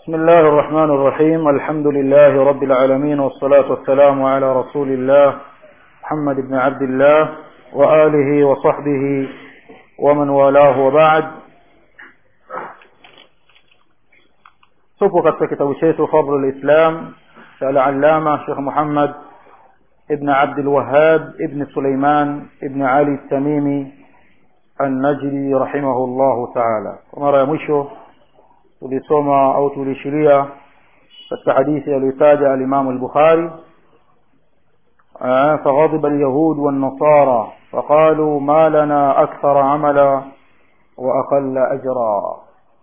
بسم الله الرحمن الرحيم الحمد لله رب العالمين والصلاة والسلام على رسول الله محمد بن عبد الله وآله وصحبه ومن والاه وبعد tupo katika kitabu chetu fadlu lislam cha alalama shekh muhammad ibn abdulwahab ibn suleiman ibn ali tamimi annajri rahimahu llahu taala kwa mara ya mwisho tulisoma au tuliishiria katika hadithi aliyotaja alimamu lbukhari فغضب اليهود والنصارى فقالوا ما لنا أكثر عملا وأقل أجرا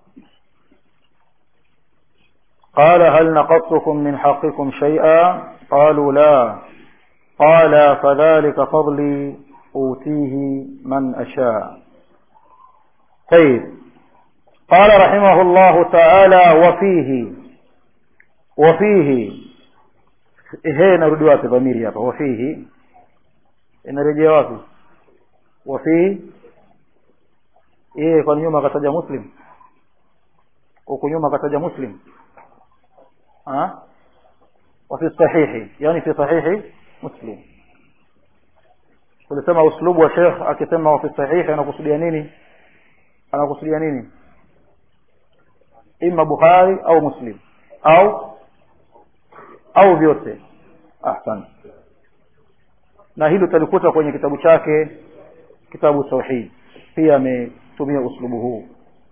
قال هل نقصتكم من حقكم شيئا قالوا لا قال فذلك فضلي أوتيه من أشاء طيب قال رحمه الله تعالى وفيه وفيه هي نرudi wapi dhamiri hapa wafihi inarejea wapi wafihi yeye kwa nyuma akataja muslim huku nyuma akataja muslim ها وفي الصحيح يعني في صحيح مسلم tulisema uslubu wa shekh akisema wafi sahihi anakusudia nini anakusudia nini ima bukhari au muslim au au vyote ahsan na hilo utalikuta kwenye kitabu chake kitabu tauhid pia ametumia uslubu huu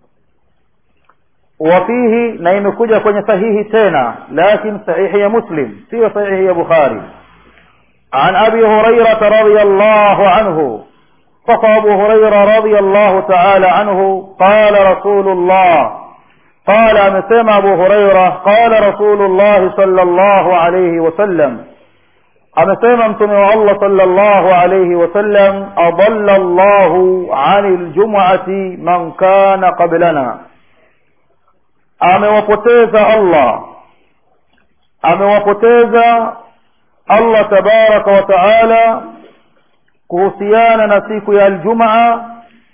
وفيه na imekuja kwenye sahihi tena lakin sahihi ya muslim sio sahihi ya bukhari عن أبي هريرة رضي الله عنه فقى أبو هريرة رضي الله تعالى عنه قال رسول الله قال مسمى أبو هريرة قال رسول الله صلى الله عليه وسلم أمسمى امتنع الله صلى الله عليه وسلم أضل الله عن الجمعة من كان قبلنا amewapoteza Allah amewapoteza Allah tabaraka wa taala kuhusiana na siku ya aljumaa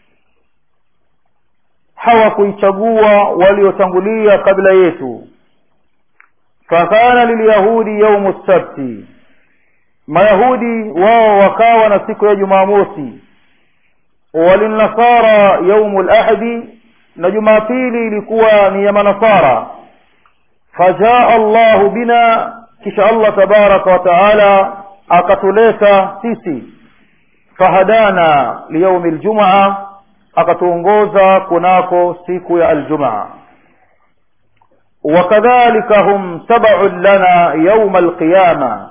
hawakuichagua waliotangulia kabla yetu fakana lilyahudi yaumu sabti mayahudi wao wakawa na siku ya jumamosi walinasara yaumu lahadi na jumapili ilikuwa ni ya manasara fajaa allahu bina kisha allah tabaraka wa taala akatuleta sisi fahadana liyaumi ljumaa akatuongoza kunako siku ya aljumaa wakadhalika hum tabaun lana yauma alqiyama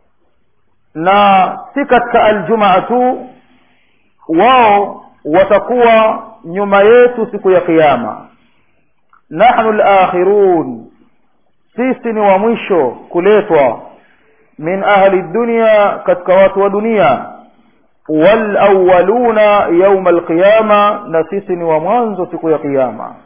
na si katika aljumaa tu wao watakuwa nyuma yetu siku ya kiyama nahnu lakhirun sisi ni wa mwisho kuletwa min ahli dunya katika watu wa dunia walawaluna yauma alqiyama na sisi ni wa mwanzo siku ya kiyama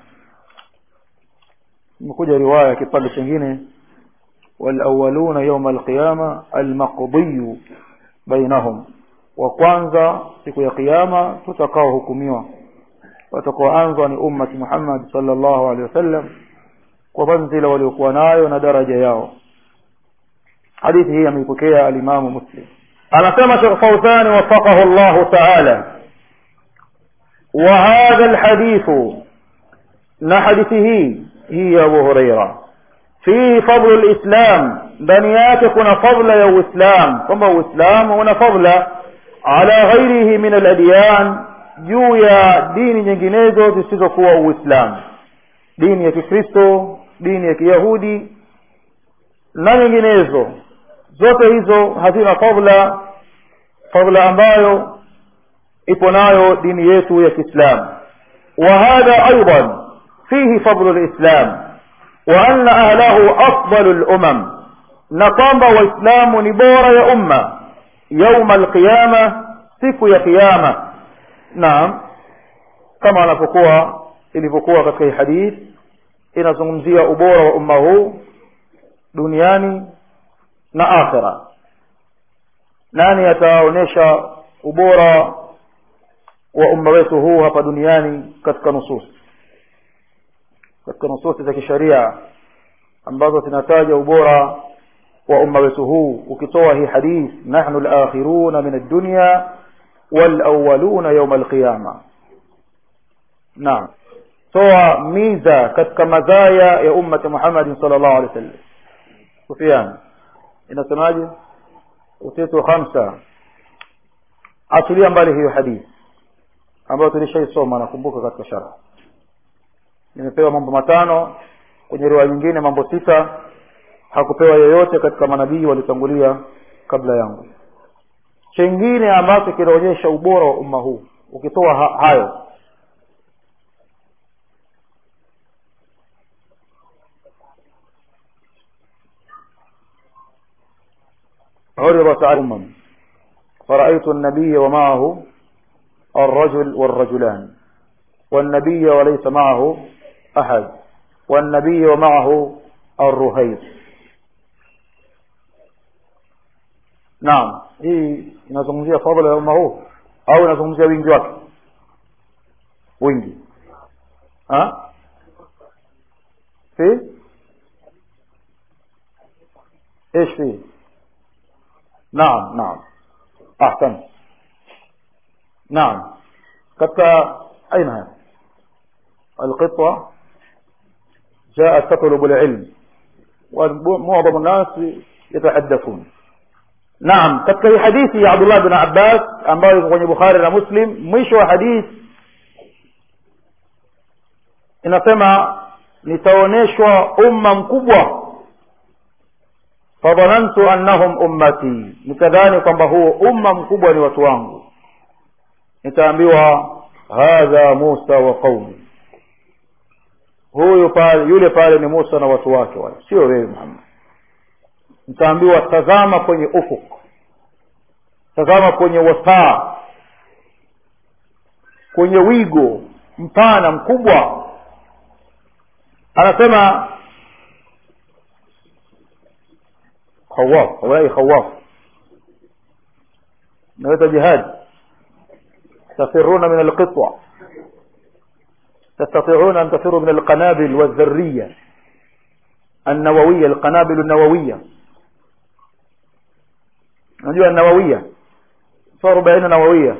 imekuja riwaya kipande chingine walawaluna yauma alqiyama almaqdiyu bainahum wa kwanza siku ya kiyama tutakaohukumiwa watakaoanzwa ni ummati Muhammad sallallahu alaihi wasallam kwa manzila waliokuwa nayo na daraja yao hadithi hii ameipokea alimamu Muslim anasema Sheikh Fawzan wafaqahu Allah ta'ala wa hadha alhadith na hadithi hii hii ya Abu Huraira fihi fadlu alislam ndani yake kuna fadla ya uislam kwamba uislamu una fadla ala ghairihi min aladyan juu ya dini nyinginezo zisizokuwa uislamu dini ya kikristo dini ya kiyahudi na nyinginezo zote hizo hazina fadla fadla ambayo ipo nayo dini yetu ya kiislamu wa hadha aidan fihi fadlu lislam wa anna ahlahu afdalu lumam na kwamba waislamu ni bora ya umma yauma alqiyama siku ya kiyama naam kama anapokuwa ilivyokuwa katika hii hadith inazungumzia ubora wa umma huu duniani na akhira nani ataonyesha ubora wa umma wetu huu hapa duniani katika nusus katika nususi za kisharia ambazo zinataja ubora wa umma wetu huu ukitoa hii hadith nahnu al-akhiruna min ad-dunya wal-awwaluna yawm al-qiyama naam toa miza katika madhaya ya ummati Muhammad sallallahu alaihi wasallam Sufyan inasemaje utitu khamsa achilia mbali hiyo hadith ambayo tulishaisoma nakumbuka katika sharh nimepewa mambo matano kwenye riwaya nyingine mambo sita hakupewa yoyote katika manabii walitangulia kabla yangu chengine ambacho kinaonyesha ubora wa umma huu ukitoa ha hayo عرضت على أمم فرأيت النبي ومعه الرجل والرجلان والنبي وليس معه أحد والنبي ومعه الرهيب naam hii inazungumzia fadhila ya umma huu au inazungumzia wingi wake wingi ha fi ايش فيه نعم نعم احسن نعم كتا اين هذا القطوة جاءت تطلب العلم ومعظم الناس يتحدثون naam katika hii hadithi ya abdullah bin abbas ambayo iko kwenye bukhari na muslim mwisho wa hadithi inasema nitaonyeshwa umma mkubwa fadhanantu annahum ummati nikadhani kwamba huo umma mkubwa ni watu wangu nitaambiwa hadha musa wa qaumi huyu pale yule pale ni musa na watu wake wale sio wewe muhammad nitaambiwa tazama kwenye ufuk tazama kwenye wasaa kwenye wigo mpana mkubwa anasema khawaf haulai khawaf naweza jihad tafiruna min alqitwa تستطيعون أن تفروا من القنابل والذرية النووية القنابل النووية unajua nawawia so arobaini nawawia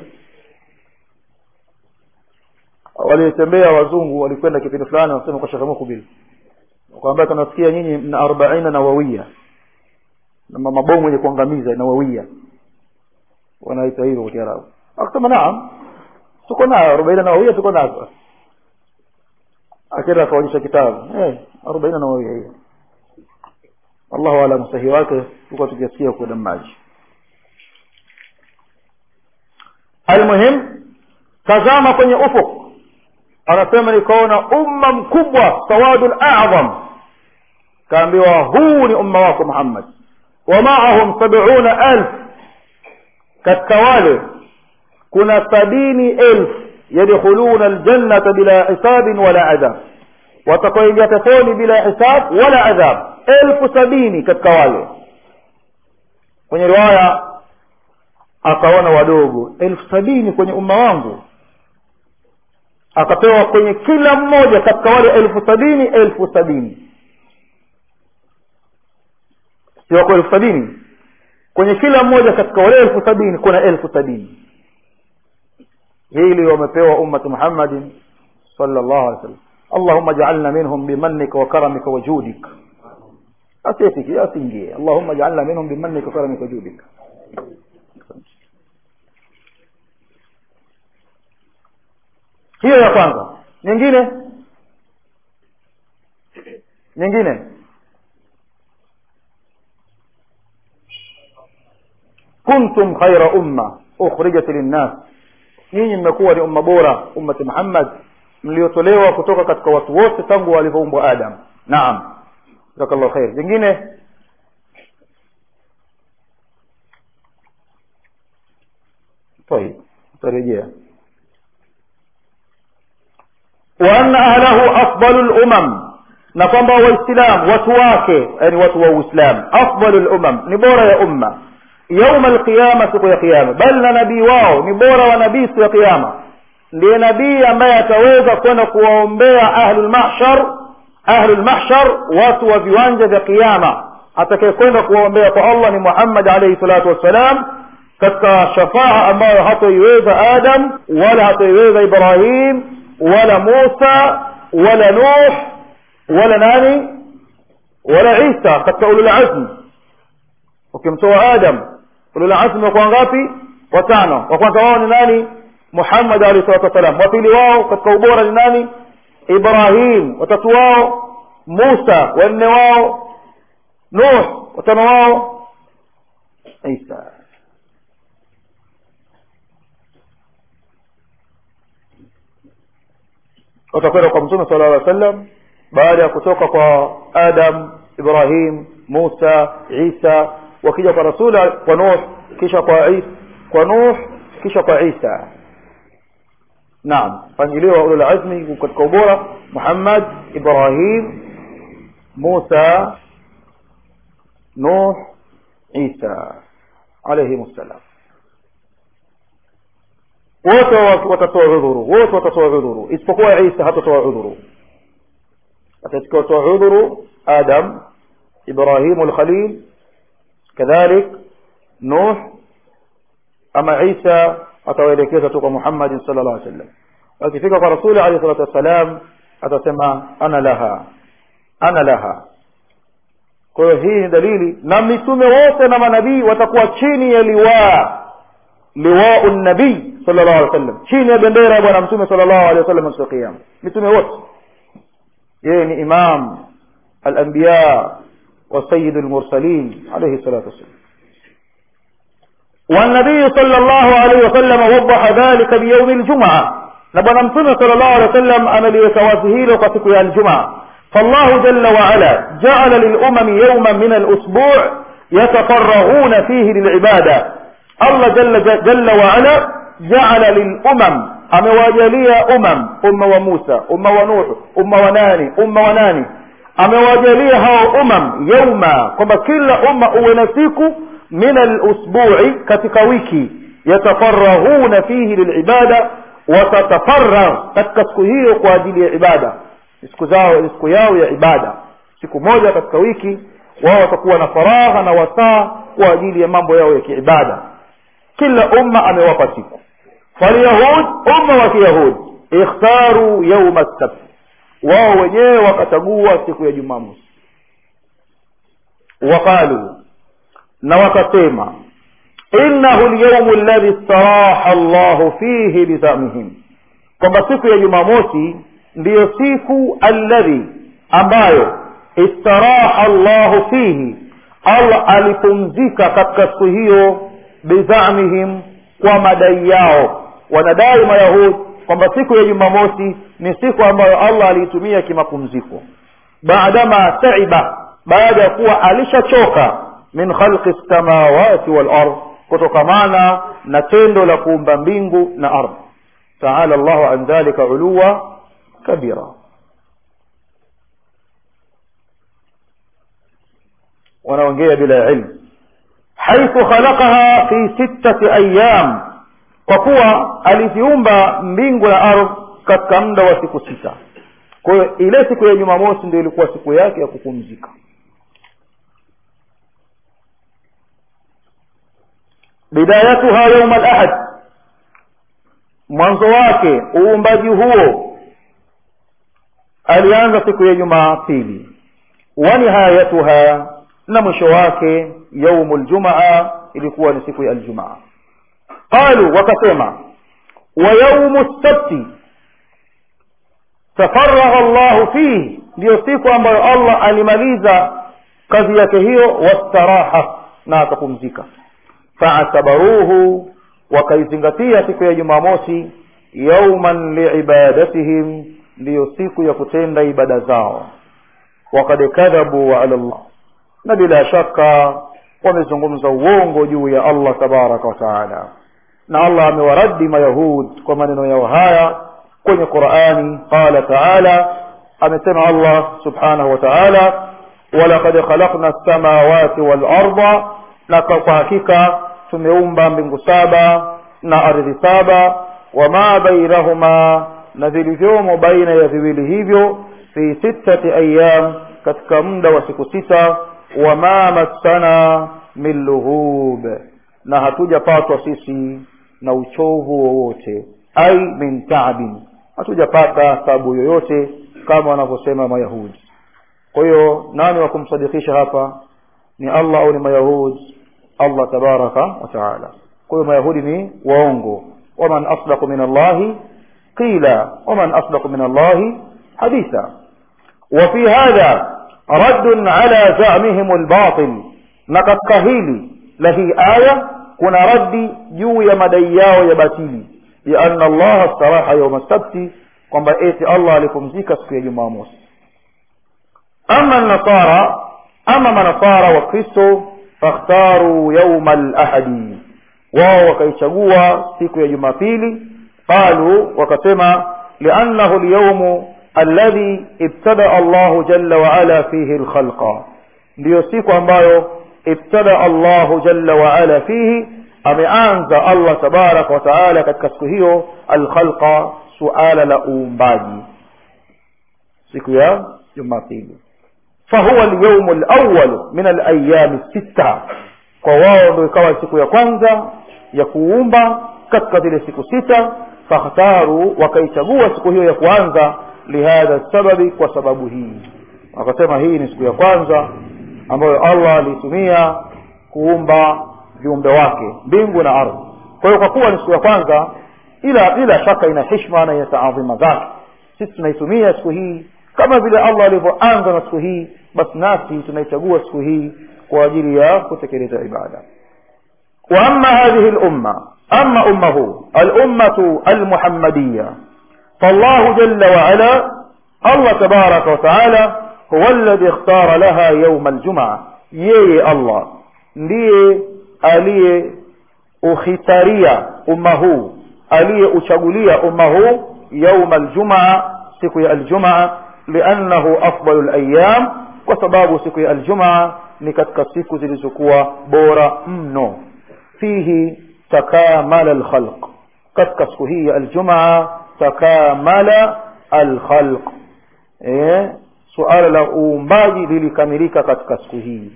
walitembea wazungu walikwenda kipindi fulani wanasema kwa shekhe mukbil kwamba tunasikia nyinyi mna arobaini nawawia na mabomu yenye kuangamiza nawawia wanaita hivyo kwa kiarabu akasema naam tuko nayo arobaini nawawia tuko nazo akenda akaonyesha kitabu eh arobaini nawawia hiyo allahu alam sahihi wake tuko tukisikia kwa maji almuhim tazama kwenye ufuk anasema nikaona umma mkubwa sawadul a'zam kaambiwa huu ni umma wako muhammad wa ma'ahum sab'una alf katika wale kuna sabini elfu yadkhuluna aljannata bila hisabin wala adhab watakaoingia peponi bila hisab wala adhab elfu sabini katika wale kwenye riwaya akaona wadogo elfu sabini kwenye umma wangu akapewa kwenye kila mmoja katika wale elfu sabini elfu sabini siwako elfu sabini kwenye kila mmoja katika wale elfu sabini kuna elfu sabini hili wamepewa ummati muhammadin sallallahu alaihi wasallam allahumma jaalna minhum bimannika wa karamika wa judik asifiki asiingie allahumma jaalna minhum bimannika wa karamika wa judik hiyo ya kwanza nyingine nyingine kuntum khaira umma ukhrijat linnas nyinyi mmekuwa ni umma bora ummati muhammad mliotolewa kutoka katika watu wote tangu walivyoumbwa adam naam jazakallahu khair jingine طيب tarejea وأن أهله أفضل الأمم na kwamba waislamu watu wake yani watu wa uislamu afdalu lumam ni bora ya umma yauma alqiyama siku ya kiyama bali na nabii wao ni bora wa nabii siku ya kiyama ndiye nabii ambaye ataweza kwenda kuwaombea ahlulmahshar ahlu lmahshar watu wa viwanja vya qiama atakayekwenda kuwaombea kwa allah ni muhammad alaihi salatu wassalam katika shafaa ambayo hatoiweza adam wala hatoiweza ibrahim wala musa wala nuh wala nani wala isa katika ululazm ukimtoa adam ululazm wakuwa ngapi watano wa kwanza wao ni nani muhammad alaihi salatu wassalam wa pili wao katika ubora ni nani ibrahim watatu wao musa wanne wao nuh watano wao isa watakwenda kwa mtume sala llaw sallam baada ya kutoka kwa adam ibrahim musa isa wakija kwa rasuli kwa nuh kisha kwa isa kwa nuh kisha kwa isa naam mpangilio wa ulul azmi katika ubora muhammad ibrahim musa nuh isa alaihim ssalam wote watatoa udhuru wote watatoa udhuru isipokuwa isa hatatoa udhuru atatoa udhuru adam ibrahimu lkhalil kadhalik nuh ama isa atawaelekeza tu kwa muhammadin sala llah sallam akifika kwa rasuli alehi salatu wassalam atasema ana laha ana laha kwa hiyo hii ni dalili na mitume wote na manabii watakuwa chini ya liwaa liwau nabii sala llahu alih wasallam chini ya bendera ya bwana mtume sala llahu alehi wasallam siku ya kiama mitume wote yeye ni imam alambiya wa sayidu lmursalin alaihi salatu wassalam والنبي صلى الله عليه وسلم وضح ذلك بيوم الجمعة نبنا متنا صلى الله عليه وسلم أنا ليتوازهيل وقتك يا الجمعة فالله جل وعلا جعل للأمم يوما من الأسبوع يتفرغون فيه للعبادة الله جل, جل وعلا جعل للأمم أمواجلية أمم أمة وموسى أمة ونوح أمة وناني أمة وناني أمواجلية هاو أمم يوما كما كل أمة ونسيكو من الأسبوع katika wiki yatafarahuna fihi lilibada watatafaragh katika siku hiyo kwa ajili ya ibada siku zao siku yao ya ibada siku moja katika wiki wao watakuwa na faragha na wasaa kwa ajili ya mambo yao ya kiibada kila umma amewapa siku falyahud umma wa kiyahud ikhtaru yauma sabt wao wenyewe wakachagua siku ya jumamosi waqalu na wakasema innahu lyaumu alladhi staraha llahu fihi bizamihim kwamba siku ya jumamosi ndiyo siku alladhi ambayo istaraha llahu fihi allah alipumzika katika siku hiyo bizamihim kwa madai yao wanadai mayahud kwamba siku ya jumamosi ni siku ambayo allah aliitumia kimapumziko baadama taiba baada ya kuwa alishachoka min khalqi lsamawati walard kutokamana na tendo la kuumba mbingu na ardhi taala llahu an dhalika uluwa kabira wanaongea bila ilmu haithu khalaqaha fi sittati ayam kwa kuwa aliziumba mbingu na ardhi katika muda wa siku sita kwa hiyo ile siku ya jumamosi ndio ilikuwa siku yake ya kupumzika bidayatuha yauma alahad mwanzo wake uumbaji huo alianza siku ya jumapili wa nihayatuha na mwisho wake yaumu ljumaa ilikuwa ni siku ya aljumaa qalu wakasema wa yaumu sabti tafaragha llahu fihi ndiyo siku ambayo allah alimaliza kazi yake hiyo wastaraha na akapumzika faatabaruhu wakaizingatia siku ya jumamosi yauman liibadatihim ndiyo siku ya kutenda ibada zao wakad kadhabu ala llah na bila shaka wamezungumza uongo juu ya allah tabaraka wataala na allah amewaradi mayahud kwa maneno yao haya kwenye qurani qala taala amesema allah subhanahu wa taala walaqad khalaqna lsamawati walarda na kwa hakika tumeumba mbingu saba na ardhi saba wama bainahuma na vilivyomo baina ya viwili hivyo fi sittati ayyam katika muda wa siku sita wama massana min lughub na hatujapatwa sisi na uchovu wowote ai min taabin hatujapata tabu yoyote kama wanavyosema mayahudi kwa hiyo nani wa kumsadikisha hapa ni allah au ni mayahudi allah tabaraka wa taala kwa hiyo mayahudi ni waongo waman asdaqu min allahi qila waman asdaqu min allahi haditha وفي هذا رد على زعمهم الباطل نقد هيلي لهي آية كنا رد جو يا مدياو يا باتيلي لأن الله استراح يوم السبت kwamba eti allah alipumzika siku ya jumamosi ama nasara ama manasara wa kristo fakhtaru yauma lahadi wao wakaichagua siku ya jumapili qalu wakasema liannahu lyaumu alladhi ibtadaa allahu jalla waala fihi lkhalqa ndiyo siku ambayo ibtadaa allahu jalla waala fihi ameanza allah tabaraka wataala katika siku hiyo alkhalqa suala la uumbaji siku ya jumapili fahuwa lyaumu lawal min alayami sita kwa wao ndo ikawa siku ya kwanza ya kuumba katika zile siku sita fakhtaru wakaichagua siku hiyo ya kwanza lihadha sababi kwa sababu hii wakasema hii ni siku ya kwanza ambayo allah aliitumia kuumba viumbe wake mbingu na ardhi kwa hiyo kwa kuwa ni siku ya kwanza ila bila shaka ina hishma na ina taadhima zake sisi tunaitumia siku hii kama vile allah alivyoanza na siku hii basi nasi tunaichagua siku hii kwa ajili ya kutekeleza ibada واما هذه الامه اما امه الامه المحمديه فالله جل وعلا الله تبارك وتعالى هو الذي اختار لها يوم الجمعه yeye allah ndiye aliye ukhitaria umma huu aliyeuchagulia umma huu yauma aljumaa siku ya aljumaa liannahu afdalu layam kwa sababu siku ya aljumaa ni katika siku zilizokuwa bora mno fihi takamala alkhalq katika siku hii ya aljumaa takamala alkhalq eh, suala la uumbaji lilikamilika katika siku hii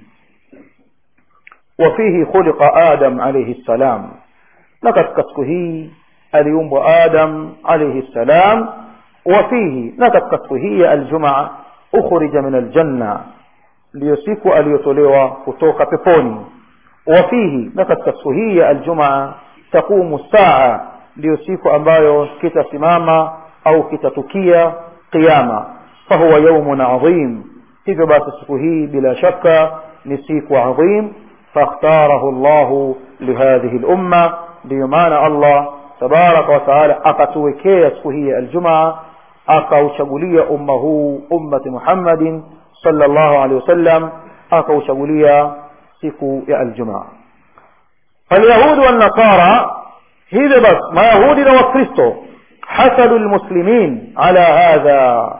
وفيه خلق آدم عليه السلام na katika siku hii aliumbwa adam alaihi ssalam wafihi na katika siku hii ya aljumaa ukhrija min aljanna ndiyo siku aliyotolewa kutoka peponi wafihi na katika siku hii ya aljumaa taqumu saa ndiyo siku ambayo kitasimama au kitatukia qiama fahuwa yaumun adhim hivyo basi siku hii bila shaka ni siku adhim فاختاره الله لهذه الأمة ليمان الله تبارك وتعالى أقتوكي سكهية الجمعة أقوشغلية أمه أمة محمد صلى الله عليه وسلم أقوشغلية سكو الجمعة فاليهود والنصارى هذا بس ما يهود وكريستو حسدوا المسلمين على هذا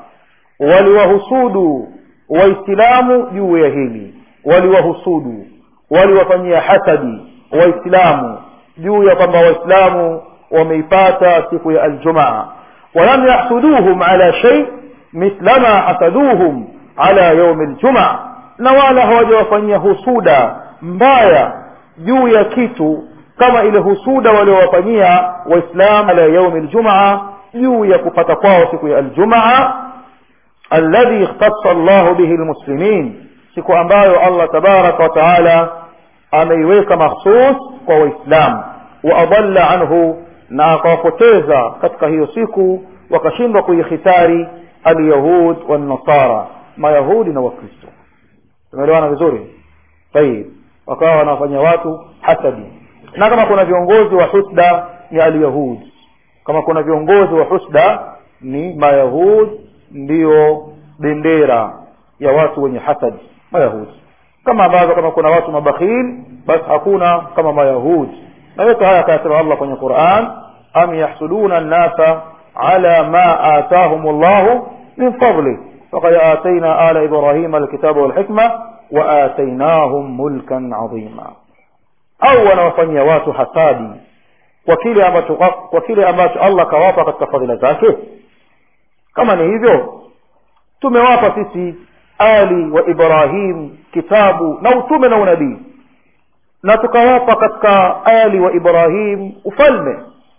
ولوهسودوا وإسلام يويهيني ولوهسودوا waliwafanyia hasadi waislamu juu ya kwamba waislamu wameipata siku ya aljumaa walam yahsuduhum ala shay mithlama hasaduhum ala yaumi ljumaa na wala hawajawafanyia husuda mbaya juu ya kitu kama ile husuda waliowafanyia waislamu ala yaumi ljumaa juu ya kupata kwao siku ya aljumaa alladhi ikhtassa llahu bihi lmuslimin siku ambayo allah tabaraka wataala ameiweka makhsus kwa waislamu waadalla anhu na akawapoteza katika hiyo siku wakashindwa kuikhitari alyahud wannasara mayahudi na wakristo tumeelewana vizuri tayib wakawa wanawafanyia watu hasadi na kama kuna viongozi wa husda ni alyahud kama kuna viongozi wa husda ni mayahud ndiyo bendera ya watu wenye hasadi mayahudi kama ambavyo kama kuna watu mabakhil basi hakuna kama mayahudi na yote haya akayasema allah kwenye quran am yahsuduna nnasa ala ma atahum llahu min fadlih faqad atayna ala ibrahima alkitaba walhikma waatainahum mulkan adhima au wanawafanyia watu hasadi kwa kile ambacho kwa kile ambacho allah kawapa katika fadhila zake kama ni hivyo tumewapa sisi ali wa ibrahim kitabu na utume na unabii na tukawapa katika ali wa ibrahim ufalme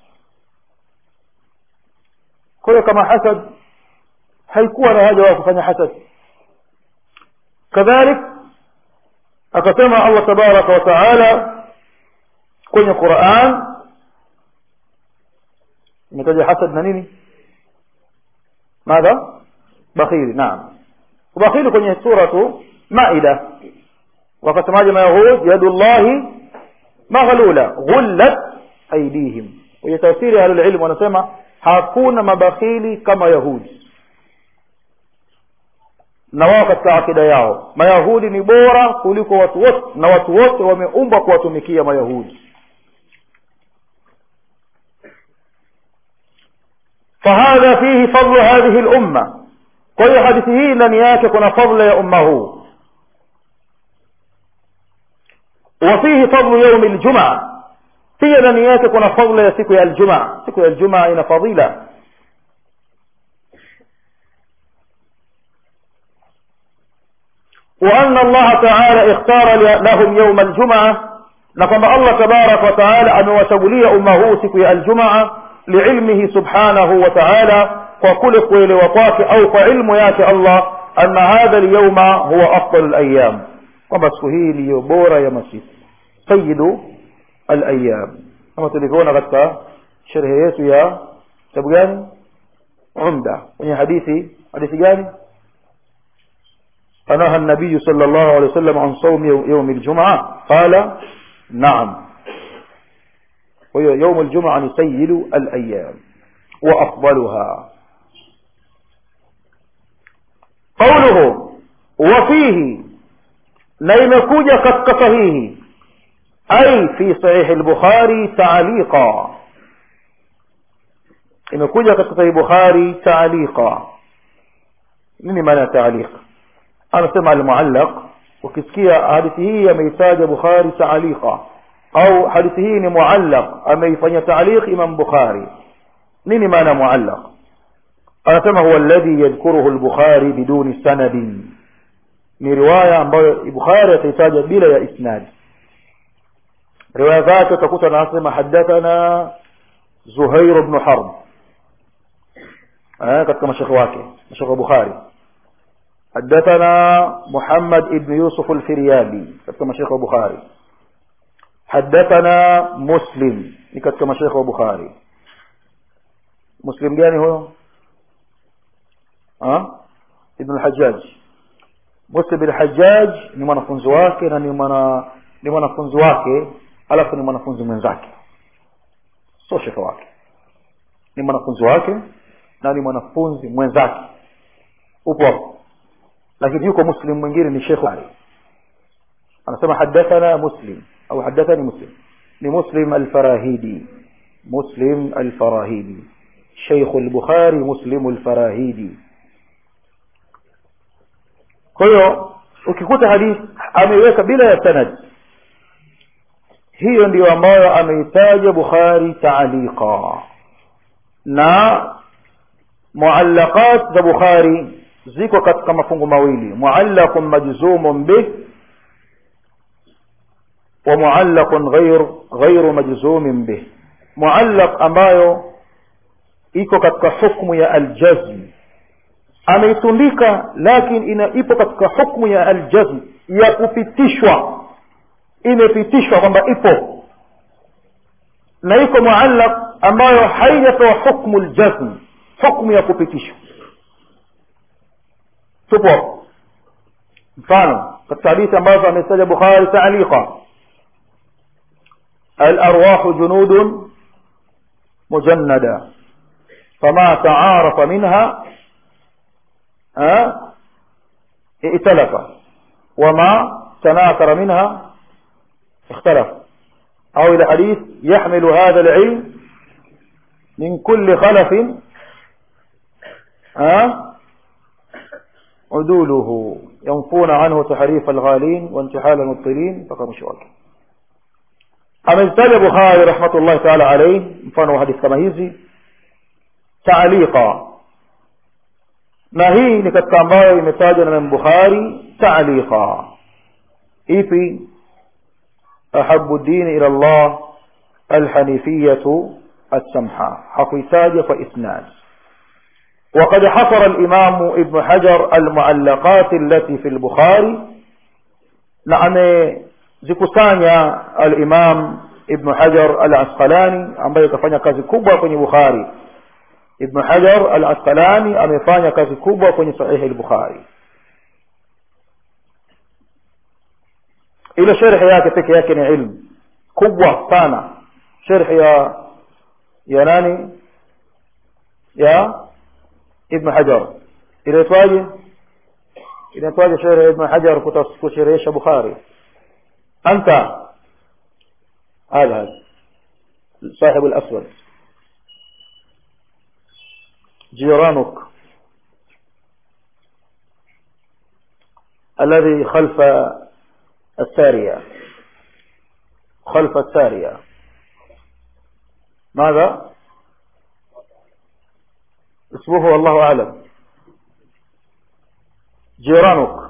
kwa hiyo kama hasad haikuwa na haja wa kufanya hasad kadhalik akasema allah tabaraka wa taala kwenye quran imetaja hasad na nini madha bakhili naam ubakhili kwenye suratu maida wakasemaje mayahud yadullahi maghlula ghullat aidihim kwenye tafsiri ya ahlulilmu wanasema hakuna mabakhili kama yahudi na wao katika akida yao mayahudi ni bora kuliko watu wote na watu wote wameumbwa kuwatumikia mayahudi فهذا فيه فضل هذه الأمة kwa hiyo hadithi hii ndani yake kuna fadla ya umma huu وفيه فضل يوم الجمعة pia ndani yake kuna fadla ya siku ya aljumaa siku ya aljumaa ina fadila وأن الله تعالى اختار لهم يوم الجمعة نقم الله تبارك وتعالى أن وتولي أمه سكي الجمعة لعلمه سبحانه وتعالى وكل قيل وقاك أو فعلم ياك الله أن هذا اليوم هو أفضل الأيام kwamba siku hii ndiyo bora ya masiku sayidu alayam kama tulivyoona katika sherehe yetu ya kitabu gani umda kwenye hadithi hadithi gani فنهى النبي صلى الله عليه وسلم عن صوم يوم الجمعة قال نعم وهي يوم الجمعة سيد الأيام وأفضلها قوله وفيه نيمكوجة قد صحيح أي في صحيح البخاري تعليقا imekuja katika sahihi bukhari taaliqa nini maana ya taaliq anasema almuallaq ukisikia hadithi hii ameitaja bukhari taaliqa au hadithi hii ni muallaq ameifanya taaliq imam bukhari nini maana muallaq anasema huwa alladhi yadhkuruhu al-bukhari biduni sanadin ni riwaya ambayo bukhari ataitaja bila ya isnad riwaya zake utakuta anasema hadathana zuhair ibn harb eh katika mashekhe wake mashekhe wa bukhari حدثنا محمد بن يوسف الفريابي كما شيخ البخاري حدثنا مسلم كما شيخ البخاري مسلم gani huyo ah ibn al-hajjaj muslim bin hajjaj ni mwanafunzi wake na ni mwana ni mwanafunzi wake alafu ni mwanafunzi mwenzake sio shekhe wake ni mwanafunzi wake na ni mwanafunzi mwenzake upo hapo lakini yuko muslim mwingine ni shekhe anasema hadathana muslim au hadathani muslim ni muslim al-farahidi muslim al-farahidi شيخ البخاري مسلم الفراهيدي kwa hiyo ukikuta hadithi ameiweka bila ya sanad hiyo ndiyo ambayo ameitaja bukhari taaliqa na muallaqat za bukhari ziko katika mafungu mawili muallaqun majzumun bih wa muallaqun ghayr ghayru majzumin bih muallaq ambayo iko katika hukmu ya aljazm ameitundika lakini ina ipo katika hukmu ya aljazm ya kupitishwa imepitishwa kwamba ipo na iko muallaq ambayo haijatoa hukmu aljazm hukmu ya kupitishwa tupo mfano katika hadithi ambazo amestaja bukhari taaliqa الأرواح جنود مجندة فما تعارف منها ائتلف وما تناثر منها اختلف أو إلى حديث يحمل هذا العلم من كل خلف عدوله ينفون عنه تحريف الغالين وانتحال المبطلين فقام شواك amezitaja bukhari rahmatullahi taala alaihi mfano wa hadithi kama hizi taaliqa na hii ni katika ambayo imetajwa na Imam Bukhari ta'liqa ipi ahabu dini ila Allah alhanifiyatu السمحة حقيتاج فإسناد وقد حصر الإمام ابن حجر المعلقات التي في البخاري نعم zikusanya al-Imam Ibn Hajar al-Asqalani ambaye kafanya kazi kubwa kwenye Bukhari Ibn Hajar al-Asqalani amefanya kazi kubwa kwenye sahihi al-Bukhari ile sharhi yake peke yake ni ilmu kubwa sana sharhi ya ya nani ya Ibn Hajar inaitwaje inaitwaje sharhi ya Ibn Hajar kusherehesha Bukhari أنت هذا هذا صاحب الأسود جيرانك الذي خلف السارية خلف السارية ماذا اسمه والله أعلم جيرانك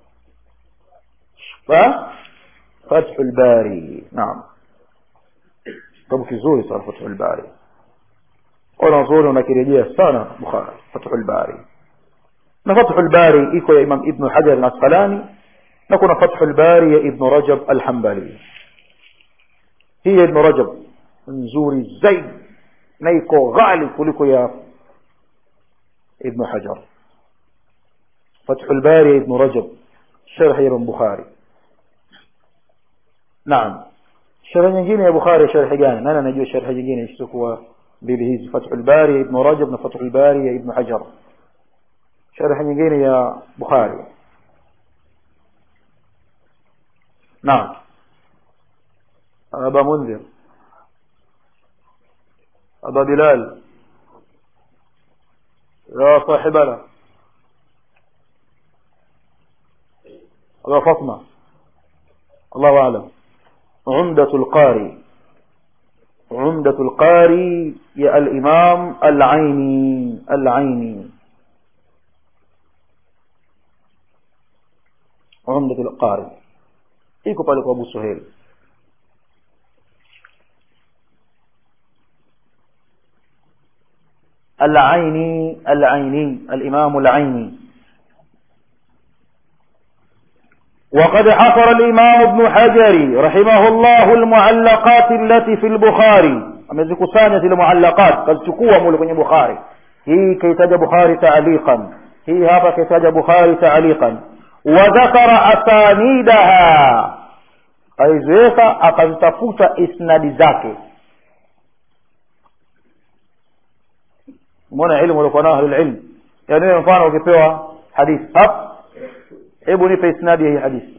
ف فتح الباري نعم kitabu kizuri sana Fathul Bari wanazuoni wanakirejea sana Bukhari Fathul Bari na Fathul Bari iko ya Imam Ibn Hajar al-Asqalani na kuna Fathul Bari ya Ibn Rajab al-Hanbali hii ya Ibn Rajab nzuri zaidi na iko ghali kuliko ya Ibn Hajar Fathul Bari ya Ibn Rajab sharh ya Bukhari naam sharh nyingine ya Bukhari sharh gani nani anajua sharh nyingine isiyokuwa mbili hizi Fathul Bari Ibn Rajab na Fathul Bari ya Ibn Hajar sharh nyingine ya Bukhari naam أبا منذر أبا بلال يا صاحبنا أبا فاطمة الله أعلم عمدة القاري عمدة القاري يا الإمام العيني العيني عمدة القاري iko pale kwa Abu Suhail العيني العيني الإمام العيني وقد حصر الإمام ابن حجر رحمه الله المعلقات التي في البخاري amezikusanya zile muallaqat kazichukua mule kwenye bukhari hii kaitaja bukhari taaliqan hii hapa kaitaja bukhari taaliqan wa dhakara asanidaha kaiziweka akazitafuta isnadi zake umeona ilmu walikuwa nao ahlulilm yaani wewe mfano ukipewa hadithi hap hebu nipe isnadi ya hii hadithi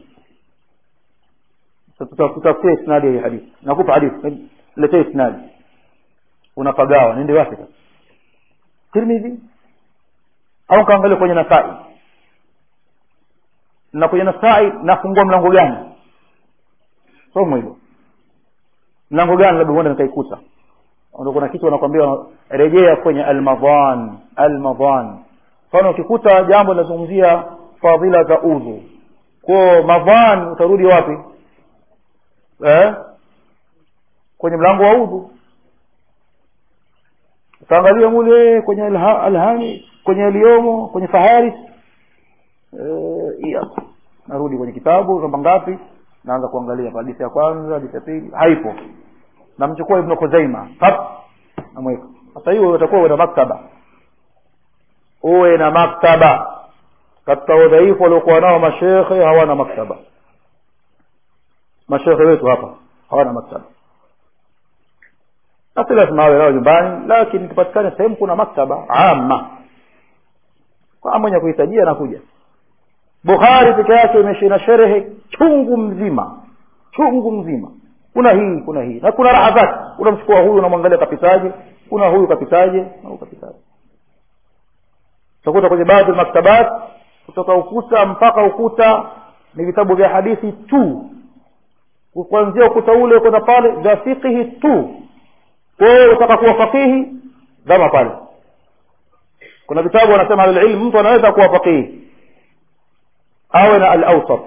tutafutia isnadi ya hii hadithi nakupa hadithi letee isnadi unapagawa nende wapi sasa tirmidhi au kaangalia kwenye nasai na kwenye nasai nafungua mlango gani somo hilo mlango gani labda huenda nikaikuta ndio kuna kitu wanakwambia rejea kwenye almadhan almadhan mfano ukikuta jambo linazungumzia fadhila za udhu kwa madhan utarudi wapi eh kwenye mlango wa udhu utaangalia mule kwenye alha, alhani kwenye aliomo kwenye faharis eh narudi kwenye kitabu namba ngapi naanza kuangalia hadithi ya kwanza hadithi ya pili haipo namchukua ibn Khuzaima hap namweka sasa hiyo utakuwa una maktaba uwe na maktaba katika udhaifu waliokuwa nao mashekhe hawana maktaba mashekhe wetu hapa hawana maktaba na si lazima awe nao nyumbani lakini tupatikane sehemu kuna maktaba ama kwa mwenye kuhitajia nakuja bukhari peke yake imeshina sherehe chungu mzima chungu mzima kuna hii kuna hii na kuna raha zake unamchukua huyu unamwangalia kapitaje kuna huyu kapitaje na huyu kapitaje utakuta kwenye baadhi ya maktabat kutoka ukuta mpaka ukuta ni vitabu vya hadithi tu kuanzia ukuta ule kwenda pale vya fikihi tu kwa hiyo utaka kuwa fakihi dhama pale kuna vitabu wanasema alilm mtu anaweza kuwa faqihi awe na al-awsat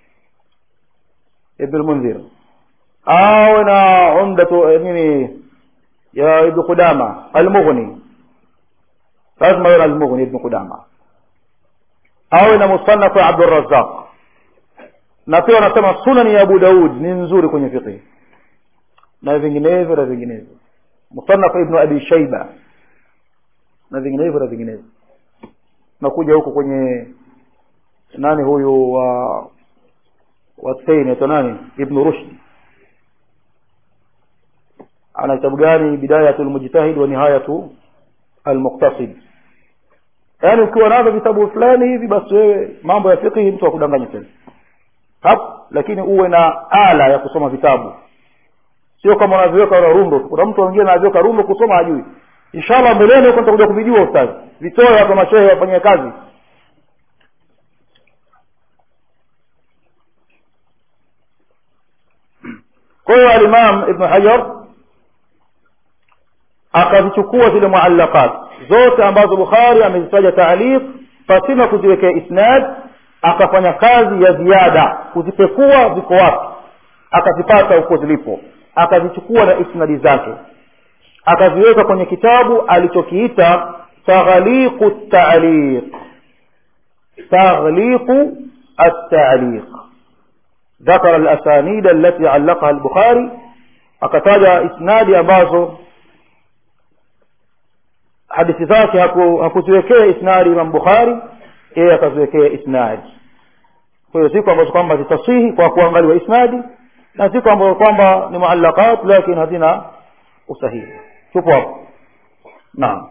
ibn al-munzir awe na umdatu nini ya ibn qudama al-mughni lazima awe na al-mughni ibn qudama awe na musannaf wa abdur razzaq na pia wanasema sunan ya abu daud ni nzuri kwenye fiqh na vinginevyo na vinginevyo musannaf ibn abi shayba na vinginevyo na vinginevyo nakuja huko kwenye nani huyu wa wa Thaini aitwa nani ibn rushd ana kitabu gani bidayatul mujtahid wa nihayatu almuqtasid yaani ukiwa navyo vitabu fulani hivi basi wewe mambo ya fiqh mtu akudanganya tena hap lakini uwe na ala ya kusoma vitabu sio kama unaviweka na rundo kuna mtu mwingine anaviweka rundo kusoma hajui inshallah mbeleni huko nitakuja kuvijua ustazi vitoe hapa mashehe wafanyie kazi kwa hiyo alimam ibnu hajar akazichukua zile muallaqat zote ambazo bukhari amezitaja taaliq pasina kuziwekea isnad akafanya kazi ya ziada kuzipekua ziko wapi akazipata huko zilipo akazichukua na isnadi zake akaziweka kwenye kitabu alichokiita taghliqu taliq taghliqu التعليق ذكر الأسانيد التي علقها البخاري akataja isnadi ambazo hadithi zake hakuziwekea isnadi imam bukhari yeye akaziwekea isnadi kwa hiyo siku ambazo kwamba zitasihi kwa kuangaliwa isnadi na siku ambazo kwamba ni muallaqat lakini hazina usahihi tupo hapo naam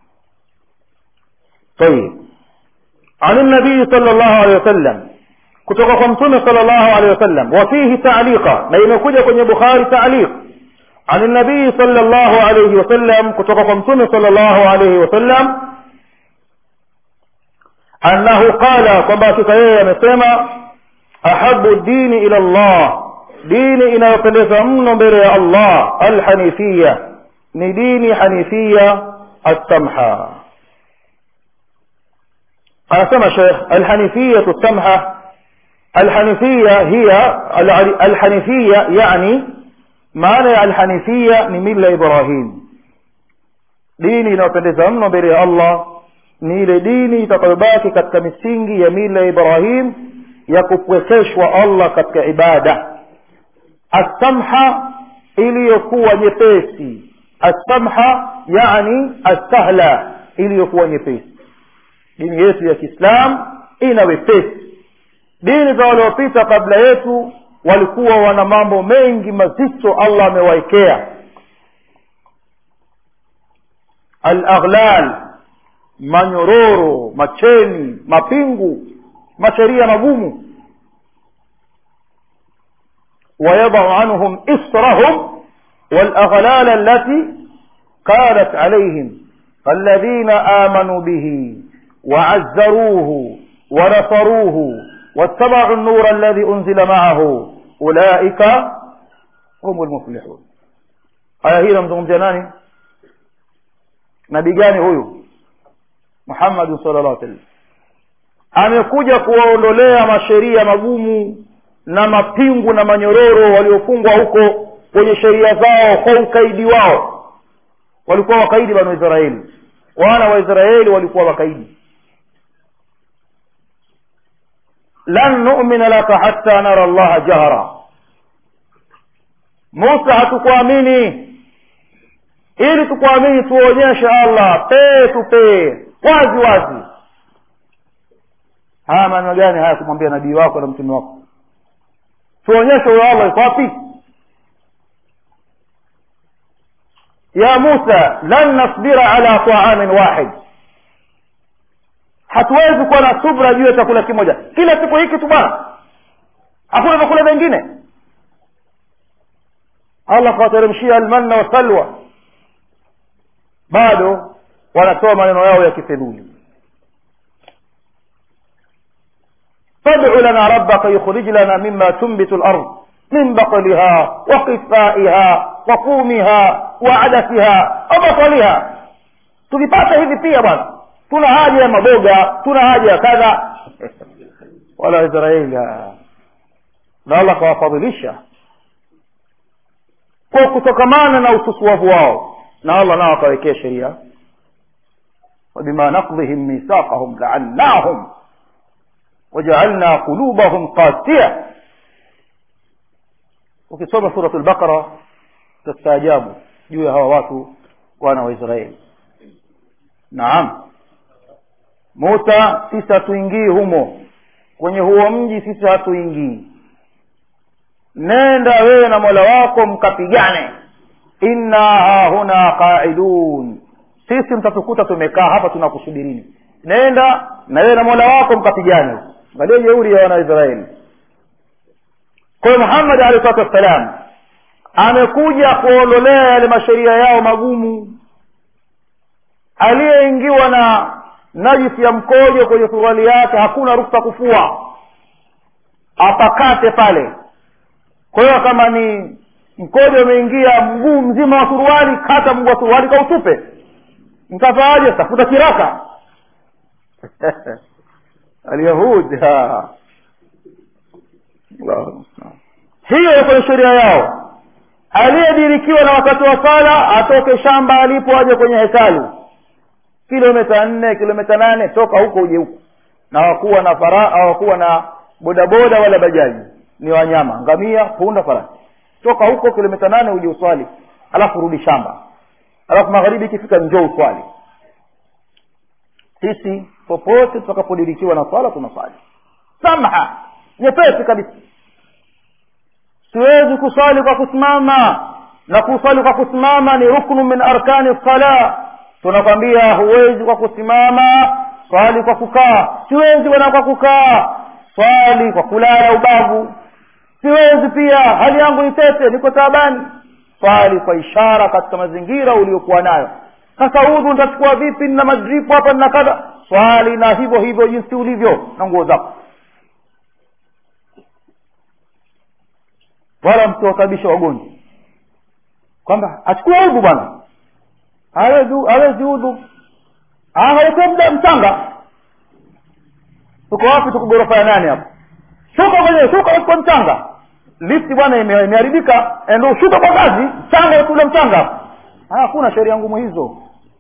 طيب عن النبي صلى الله عليه وسلم kutoka kwa mtume sallallahu alaihi wasallam wa fihi ta'liqa na imekuja kwenye bukhari ta'liq عن النبي صلى الله عليه وسلم kutoka kwa mtume صلى الله عليه وسلم annahu qala kwamba hakika yeye amesema ahabu dini ila Allah dini inayopendeza mno mbele ya Allah alhanifia ni dini hanifia السمحة anasema Sheikh alhanifiyatu السمحة الحنيفية هي الحنيفية يعني معنى الحنيفية ni mila Ibrahim dini inayopendeza mno mbele ya Allah ni ile dini itakayobaki katika misingi ya mila ya Ibrahim ya kupwekeshwa Allah katika ibada asamha iliyokuwa nyepesi asamha yani asahla iliyokuwa nyepesi dini yetu ya Kiislam ina wepesi dini za waliopita kabla yetu walikuwa wana mambo mengi mazito Allah amewaekea al-aghlal manyororo macheni mapingu masheria magumu ويضع عنهم إسرهم والأغلال التي كانت عليهم الذين آمنوا به وعزروه ونصروه واتبعوا النور الذي أنزل معه أولئك هم المفلحون aya hii namzungumzia nani nabii gani huyu Muhammad sallallahu alaihi wasallam amekuja kuwaondolea masheria magumu na mapingu na manyororo waliofungwa huko kwenye sheria zao kwa ukaidi wao walikuwa wakaidi banu Israeli wana wa Israeli walikuwa wakaidi lan nu'mina laka hatta nara Allah jahra Musa hatukuamini ili tukuamini tuonyeshe Allah pee tupee wazi wazi haya maneno gani haya kumwambia nabii wako na mtume wako tuonyeshe huyo Allah yuko wapi ya Musa lan nasbira ala ta'amin wahid hatuwezi kuwa na subra juu ya chakula kimoja kila siku hiki tu bwana hakuna vyakula vingine Allah kawateremshia almanna wa salwa bado wanatoa maneno yao ya kifedhuli فادع لنا ربك يخرج لنا مما تنبت الأرض من بقلها وقثائها وفومها وعدسها وبصلها tulipata hivi pia bwana tuna haja ya maboga tuna haja ya kadha wala waisraeli na allah akawafadhilisha kwa kutokamana na ususuavu wao na allah nao akawekea sheria وبما نقضهم ميثاقهم لعناهم وجعلنا قلوبهم قاسية ukisoma surat lbaqara tutastaajabu juu ya hawa watu wana wa israeli naam musa sisi hatuingii humo kwenye huo mji sisi hatuingii nenda wewe na mola wako mkapigane inna hahuna qaidun sisi mtatukuta tumekaa hapa tunakusubirini nenda na wewe na mola wako mkapigane angalia jeuri ya wanaisraeli kwa hiyo muhammad alehi salatu wassalam amekuja kuondolea yale masheria yao magumu aliyeingiwa na najisi ya mkojo kwenye suruali yake hakuna ruksa kufua apakate pale kwa hiyo kama ni mkojo umeingia mguu mzima wa suruali kata mguu wa suruali kautupe mtafaaje tafuta kiraka alyahud hiyo kwenye sheria yao aliyedirikiwa na wakati wa sala atoke shamba alipo aje kwenye hekalu kilomita nne kilomita nane toka huko uje huko na hawakuwa na fara hawakuwa na bodaboda wala bajaji ni wanyama ngamia punda farasi toka huko kilomita nane uje uswali alafu rudi shamba alafu magharibi ikifika njoo uswali sisi popote tutakapodirikiwa na swala tunaswali samha nyepesi kabisa siwezi kuswali kwa kusimama na kuswali kwa kusimama ni ruknu min arkani sala tunakwambia huwezi kwa kusimama swali kwa kukaa siwezi bwana kwa kukaa swali kwa kulala ubavu siwezi pia hali yangu ni tete niko taabani swali kwa ishara katika mazingira uliokuwa nayo sasa udhu nitachukua vipi nina madripu hapa nina kadha swali na hivyo hivyo jinsi ulivyo na nguo zako wala msiwasababisha wagonjwa kwamba achukue udhu bwana hawezi hawezi udhu aweke mda mchanga tuko wapi tuko ghorofa ya nane hapo shuka kwenye shuka kwa mchanga lifti bwana ime- imeharibika ndo ushuka kwa ngazi mchanga ule mchanga hapo hakuna sheria ngumu hizo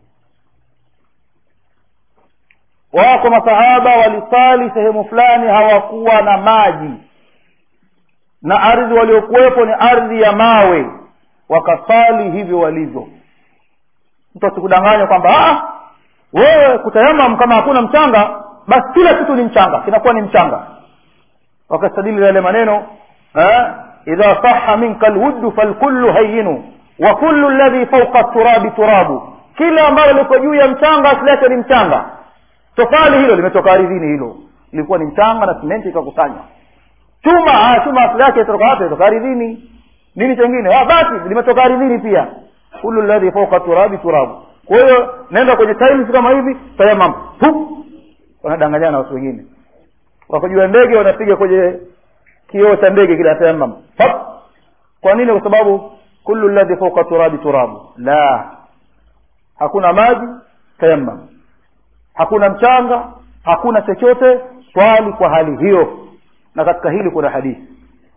wako masahaba walisali sehemu fulani hawakuwa na maji na ardhi waliokuwepo ni ardhi ya mawe wakasali hivyo walivyo mtu asikudanganya kwamba "Ah, wewe kutayamam kama hakuna mchanga basi kila kitu ni mchanga kinakuwa ni mchanga wakastadili yale maneno eh, idha saha minka lwuddu falkullu hayinu wa kullu ladhi fauqa turabi turabu kila ambalo liko juu ya mchanga asili yake ni mchanga tofali hilo limetoka ardhini hilo ilikuwa ni mchanga na simenti ikakusanywa chuma ah, chuma asili yake itoka wapi itoka ardhini nini chengine ah, basi limetoka ardhini pia kullu ladhi fauqa turabi turabu kwa hiyo naenda kwenye tiles kama hivi tayamam Pup! wanadanganyana na watu wengine wakajua ndege wanapiga kwenye kioo cha ndege kile tayamam Pap! kwa nini kwa sababu kullu ladhi fauqa turabi turabu la hakuna maji tayamam hakuna mchanga hakuna chochote swali kwa hali hiyo na katika hili kuna hadithi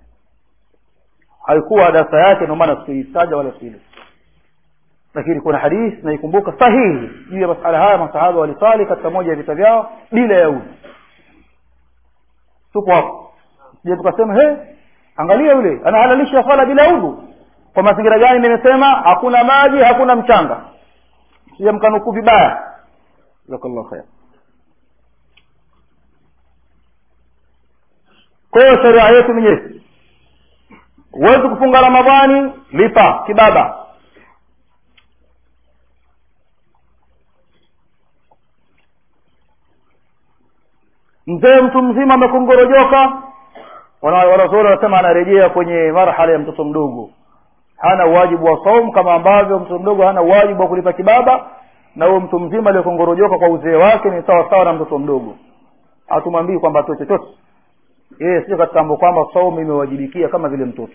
haikuwa darasa yake ndio maana sikuitaja wala sile lakini kuna hadithi naikumbuka sahihi juu ya masala haya masahaba walisali katika moja ya vita vyao bila ya udhu tupo hapo je tukasema he angalia yule anahalalisha swala bila udhu kwa mazingira gani nimesema hakuna maji hakuna mchanga sija mkanukuu vibaya jazakallahu khair kwa hiyo sheria yetu ni nyepesi huwezi kufunga ramadhani lipa kibaba mzee mtu mzima amekongorojoka wana- wanazuoni wanasema anarejea kwenye marhala ya mtoto mdogo hana uwajibu wa saum kama ambavyo mtoto mdogo hana uwajibu wa kulipa kibaba na huyo mtu mzima aliyekongorojoka kwa uzee wake ni sawa sawa na mtoto mdogo hatumwambii kwamba atoe chochote yeye sio katika mambo kwamba saumu imewajibikia kama vile mtoto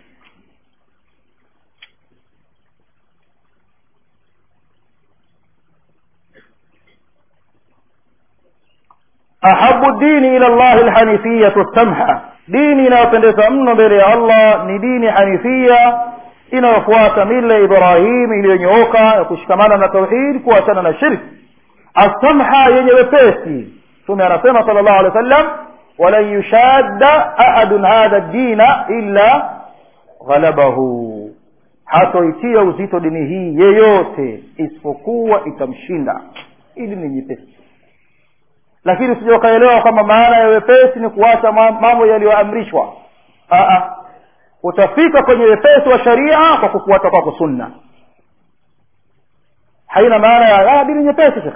ahabu dini ila llahi lhanifiyatu samha dini inayopendeza mno mbele ya allah ni dini hanifia inayofuata mila ya ibrahim iliyonyooka ya kushikamana na tauhid kuachana na shirki assamha yenye wepesi mtume anasema sala llahu alehi wa sallam walan yushadda ahadun hadha dina illa ghalabahu hatoitia uzito dini hii yeyote isipokuwa itamshinda ili ni nyepesi lakini usija ukaelewa kwamba maana ya wepesi ni kuacha mambo yaliyoamrishwa utafika kwenye wepesi wa sharia kwa kufuata kwako sunna haina maana ya dini nyepesi shekh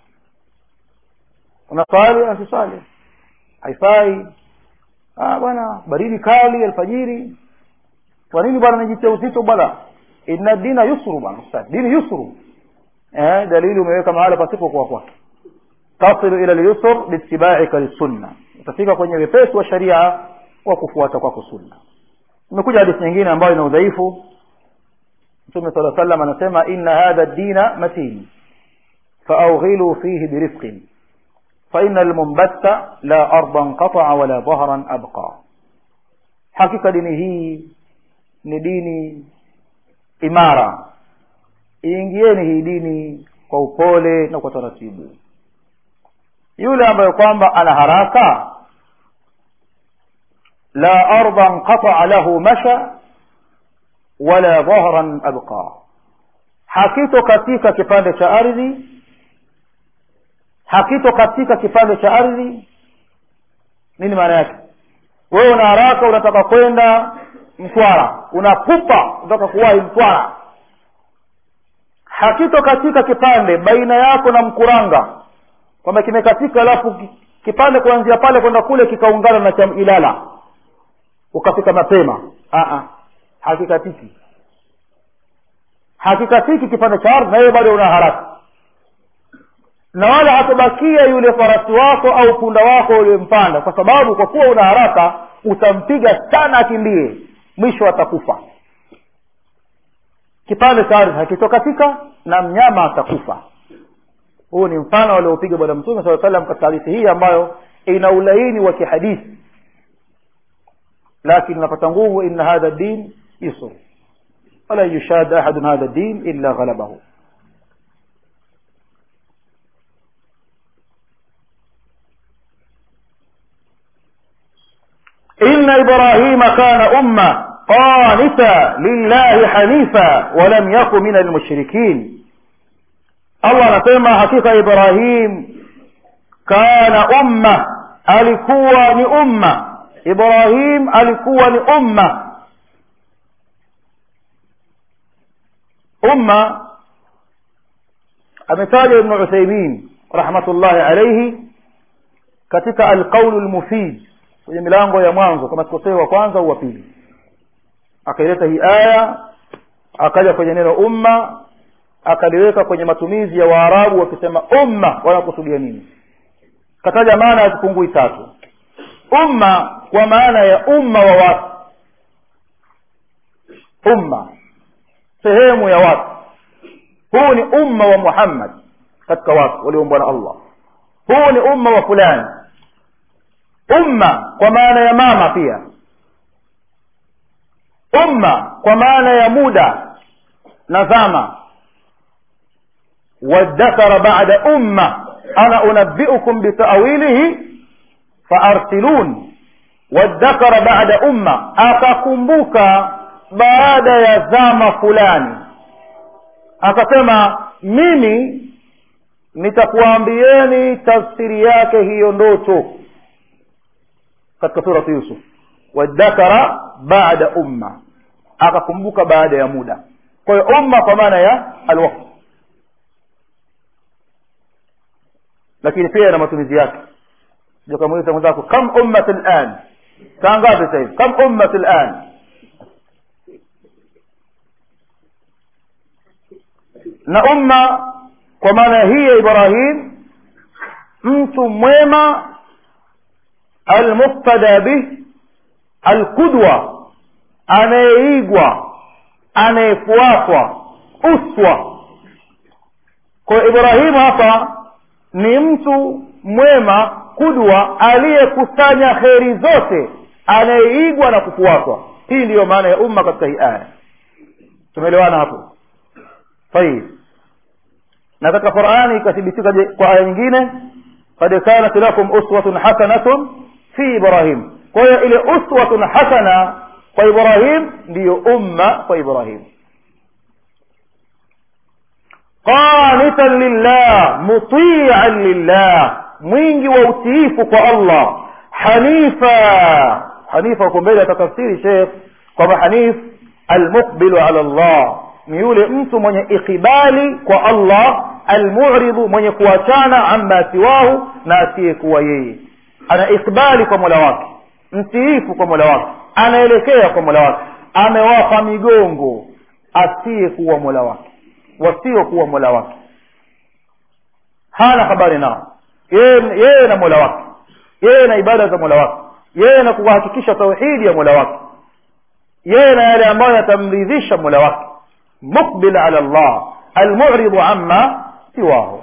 unaswali asiswali haifai bwana baridi kali alfajiri kwa nini bwana najitia uzito bwana inna dina yusru bwana ustad dini yusru eh dalili umeweka mahala pasipo kwa kwake tasilu ila lyusr biitibaika lisunna utafika kwenye wepesi wa sharia kwa kufuata kwako sunna imekuja hadithi nyingine ambayo ina udhaifu mtume sala sallam anasema inna hadha dina matin faawghilu fihi birifqin فإن المنبت لا أرضا قطع ولا ظهرا أبقى حقيقة dini hii ni dini imara iingieni hii dini kwa upole na kwa taratibu yule ambaye kwamba ana haraka la ardan qataa lahu masha wala dhahran abqa hakito katika kipande cha ardhi hakito katika kipande cha ardhi nini maana yake wewe una haraka unataka kwenda mtwara unapupa unataka kuwahi mtwara hakito katika kipande baina yako na mkuranga kwamba kimekatika alafu kipande kuanzia pale kwenda kule kikaungana na cha ilala ukafika mapema Aa, hakikatiki hakikatiki kipande cha ardhi na wewe bado una haraka na wala hatabakia yule farasi wako au punda wako uliyempanda kwa sababu kwa kuwa una haraka utampiga sana akimbie mwisho atakufa kipande cha ardhi hakitokatika na mnyama atakufa huu ni mfano aliopiga bwana mtume saa salam katika hadithi hii ambayo ina ulaini wa kihadithi lakini unapata nguvu inna hadha din yusr wala yushada ahadun hadha din illa ghalabahu إن إبراهيم كان أمة قانتا لله حنيفا ولم يكن من المشركين الله نسمى حقيقة إبراهيم كان أمة alikuwa ni umma ibrahim alikuwa ni umma umma ametaja ibnu uthaimin rahmatullahi alaihi katika alqaulu lmufid kwenye milango ya mwanzo kama sikosei wa kwanza au wa pili akaileta hii aya akaja kwenye neno umma akaliweka kwenye matumizi ya waarabu wakisema umma wanakusudia nini kataja maana ya zipungui tatu umma kwa maana ya umma wa watu umma sehemu ya watu huu ni umma wa muhammad katika watu walioumbwa na allah huu ni umma wa fulani umma kwa maana ya mama pia umma kwa maana ya muda na zama wadhakara bada umma ana unabbiukum bitawilihi faarsilun wadhakara bada umma akakumbuka baada ya zama fulani akasema mimi nitakuambieni tafsiri yake hiyo ndoto katika suratu yusuf wadhakara baada umma akakumbuka baada ya muda kwa hiyo umma kwa maana ya alwaqt lakini pia ina matumizi yake kamuuliza mwenzako kam ummat lan saa ngapi sasa hivi kam ummat lan na umma kwa maana hii ya ibrahim mtu mwema almuktada bih alqudwa anayeigwa anayefuatwa uswa kwa ibrahimu hapa ni mtu mwema kudwa aliyekusanya kheri zote anayeigwa na kufuatwa hii ndiyo maana ya umma katika hii aya tumeelewana hapo tayib na katika qurani ikathibitika kwa aya nyingine kad kanat lakum uswatun hasanatun fi ibrahim kwa hiyo ile uswatun hasana kwa ibrahim ndiyo umma kwa ibrahim qanitan lillah mutian lillah mwingi wa utiifu kwa allah hanifa hanifa huko mbele atatafsiri shekh kwamba hanif almuqbilu ala llah ni yule mtu mwenye ikibali kwa allah almuridhu mwenye kuachana amma siwahu na asiyekuwa yeye ana ikbali kwa mola wake mtiifu kwa mola wake anaelekea kwa mola wake amewapa migongo asiyekuwa mola wake wasiokuwa mola wake hana habari nao yeye yeye na mola wake yeye na ibada za mola wake yeye na kuhakikisha tauhidi ya mola wake yeye na yale ambayo yatamridhisha mola wake mukbil ala llah almuridu amma siwahu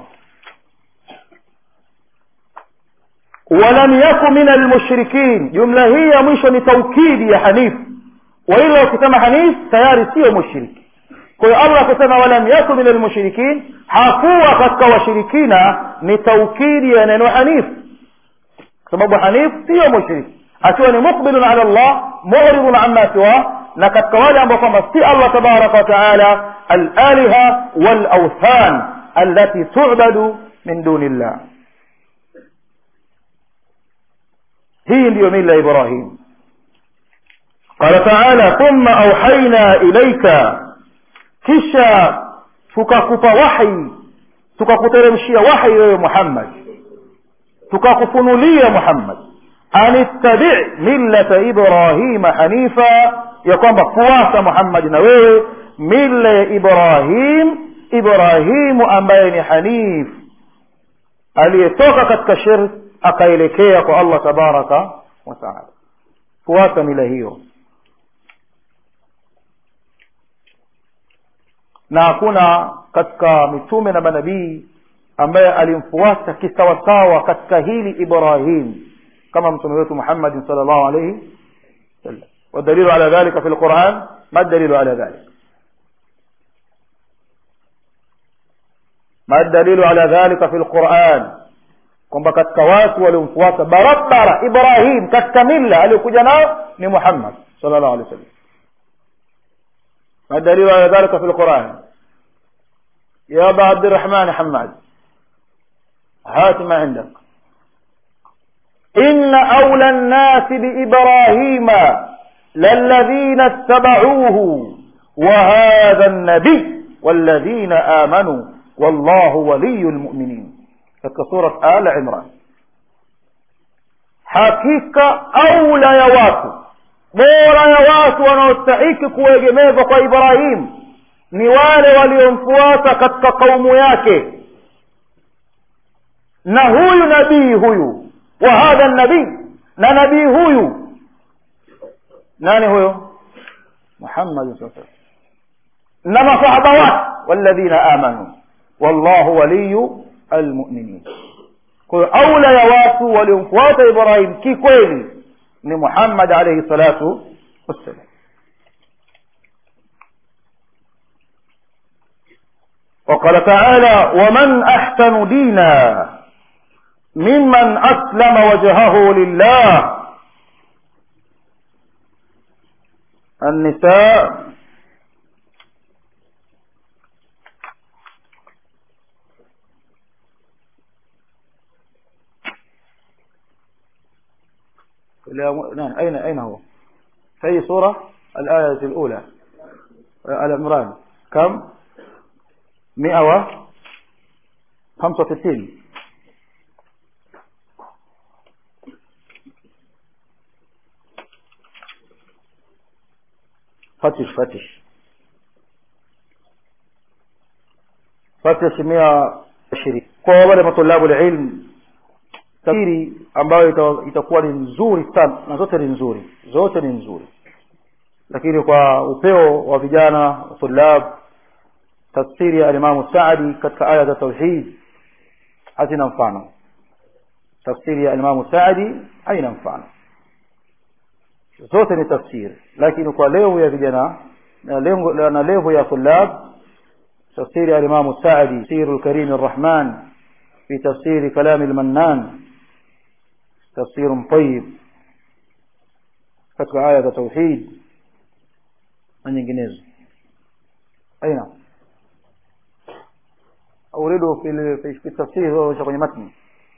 walam yaku min almushrikin jumla hii ya mwisho ni taukidi ya hanifu waila ukisema hanif tayari siyo mushriki kwa hiyo allah akisema walam yaku min almushrikin hakuwa katika washirikina ni taukidi ya neno hanif kwa sababu hanif siyo mushriki akiwa ni mukbilun ala llah muridun amma siwa na katika wale ambao kwamba si allah tabaraka wataala alaliha walauthan allati tubadu min duni llah hii ndiyo mila ya ibrahim qala taala thumma auhaina ilaika kisha tukakupa wahi tukakuteremshia wahi wewe muhammad tukakufunulia muhammad an ittabi millata ibrahima hanifa ya kwamba fuata muhammad na wewe mila ya ibrahim ibrahimu ambaye ni hanif aliyetoka katika shirk akaelekea kwa allah tabaraka wataala fuata mila hiyo na hakuna katika mitume na manabii ambaye alimfuata kisawasawa katika hili ibrahim kama mtume wetu muhammadin sal llahu alaihi wasallam والدليل على ذلك في القرآن ما الدليل على ذلك ما الدليل على ذلك في القرآن kwamba katika watu waliomfuata barabara ibrahim katika milla aliyokuja nao ni muhammad sala llahu alehi wa sallam ما الدليل على ذلك في القرآن يا أبا عبد الرحمن حماد هات ما عندك إن أولى الناس بإبراهيم للذين اتبعوه وهذا النبي والذين آمنوا والله ولي المؤمنين katika surat al imran hakika aula ya watu bora ya watu wanaostahiki kuegemezwa kwa ibrahim ni wale waliomfuata katika kaumu yake na huyu nabii huyu wa hadha nabii na nabii huyu nani huyo muhammad saa na masahaba wake walladhina amanu wallahu waliyu almuminin kwa hiyo aula ya watu waliomfuata ibrahim kikweli ni muhammad alaihi salatu wassalam وقال تعالى ومن أحسن دينا ممن أسلم وجهه لله النساء نعم أين أين هو في أي سورة الآية الأولى آل عمران كم مئة و خمسة وستين فتش فتش فتش مئة عشرين kwa wale matulabu ilm tafsiri ambayo itakuwa ni nzuri sana na zote ni nzuri zote ni nzuri lakini kwa upeo wa vijana tulab tafsiri ya alimamu saadi katika aya za tauhid hazina mfano tafsiri ya alimamu saadi haina mfano zote ni tafsiri lakini kwa levu ya vijana na lengo na levu ya tulab tafsiri ya alimamu saadi tafsiru lkarimi arrahman fi tafsiri kalami lmannan tafsiru tayib katika aya za tauhid na nyinginezo aina أورده في في في التفسير هو kwenye matni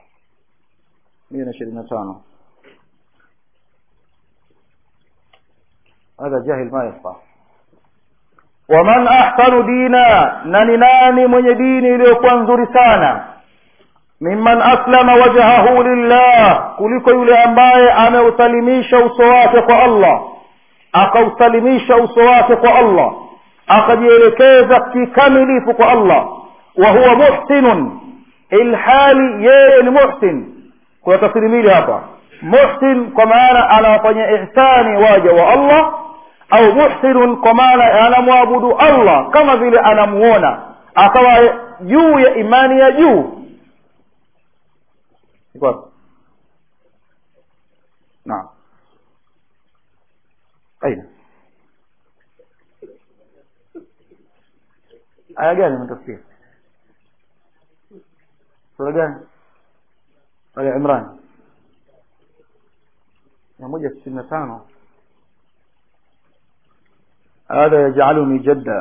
125 هذا جاهل ما يفقه ومن أحسن دينا nani nani mwenye dini iliyokuwa nzuri sana mimman aslama wajhahu lillah kuliko yule ambaye ameusalimisha uso wake kwa Allah akausalimisha uso wake kwa Allah akajielekeza kikamilifu kwa Allah wa huwa muhsinun ilhali yeye ni muhsin kuna tafsiri mbili hapa muhsin kwa maana anawafanyia ihsani waja wa Allah au muhsinun kwa maana anamwabudu Allah kama vile anamuona akawa juu ya imani ya juu naam aina aya gani mtafsiri sura gani Ali Imran mia moja sitini na tano هذا يجعلني جدا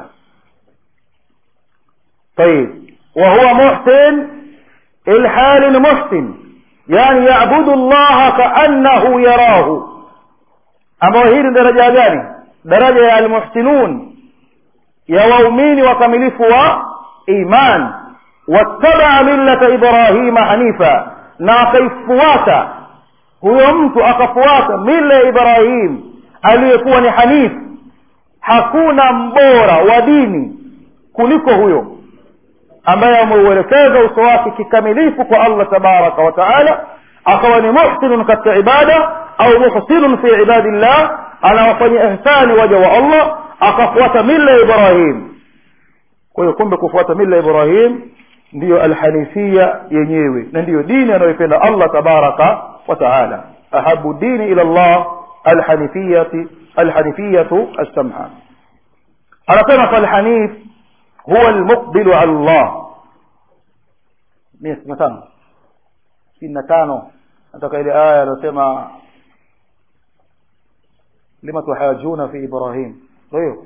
طيب وهو محسن الحال محسن يعني يعبد الله كأنه يراه أما هي درجة gani daraja ya almuhsinun ya waumini wakamilifu wa iman wattabaa millata ibrahima hanifa na akaifuata huyo mtu akafuata mila ya ibrahim aliyekuwa ni hanifu hakuna mbora wa dini kuliko huyo ambaye ameuelekeza uso wake kikamilifu kwa allah tabaraka wa taala akawa ni muhsinun katika ibada au muhsinun fi ibadillah anawafanyia ihsani waja wa allah akafuata mila ya ibrahim kwa hiyo kumbe kufuata mila ya ibrahim ndiyo alhanifia yenyewe na ndiyo dini anayoipenda allah tabaraka wa taala ahabu dini ila llah alhanifiyati alhanifiyatu alsamha anasema falhanif huwa almuqbilu ala llah mia sitini na tano sitini na tano nataka ile aya anasema lima tuhajuna fi ibrahim ndio hiyo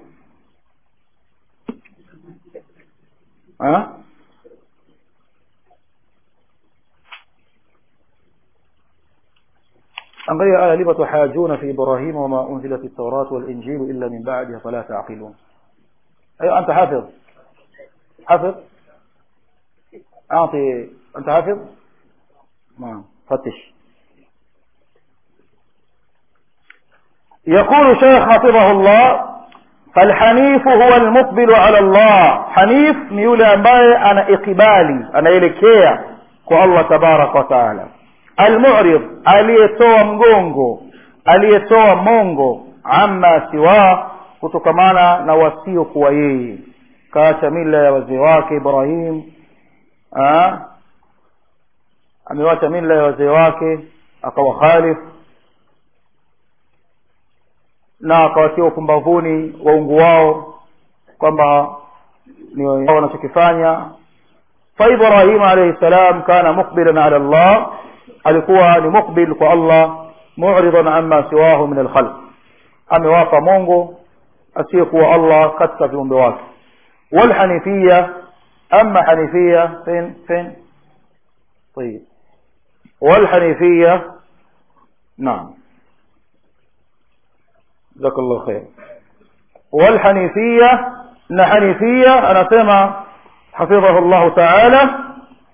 angalia aya lima tuhajuna fi ibrahim wama unzilat at-taurat wal injil illa min ba'diha fala ta'qilun ايوه انت حافظ حافظ اعطي انت حافظ نعم فتش يقول شيخ حفظه الله فالحنيف هو المقبل على الله حنيف ni yule ambaye ana ikibali anaelekea kwa Allah tabarak wa taala almu'rid aliyetoa mgongo aliyetoa mongo amma siwa kutokamana na wasio kuwa yeye kaacha mila ya wazee wake Ibrahim amewacha mila ya wazee wake akawa khalif na akawatia upumbavuni waungu wao kwamba ni wanachokifanya fa ibrahim alayhi salam kana muqbilan ala allah alikuwa ni muqbil kwa allah mu'ridan amma siwahu min alkhalq amewapa mungu asiyekuwa allah katika viumbe wake walhanifia ama hanifia fin fin طيب والحنيفيه نعم جزاك الله خير والحنيفية na hanifia anasema hafidhahu llahu taala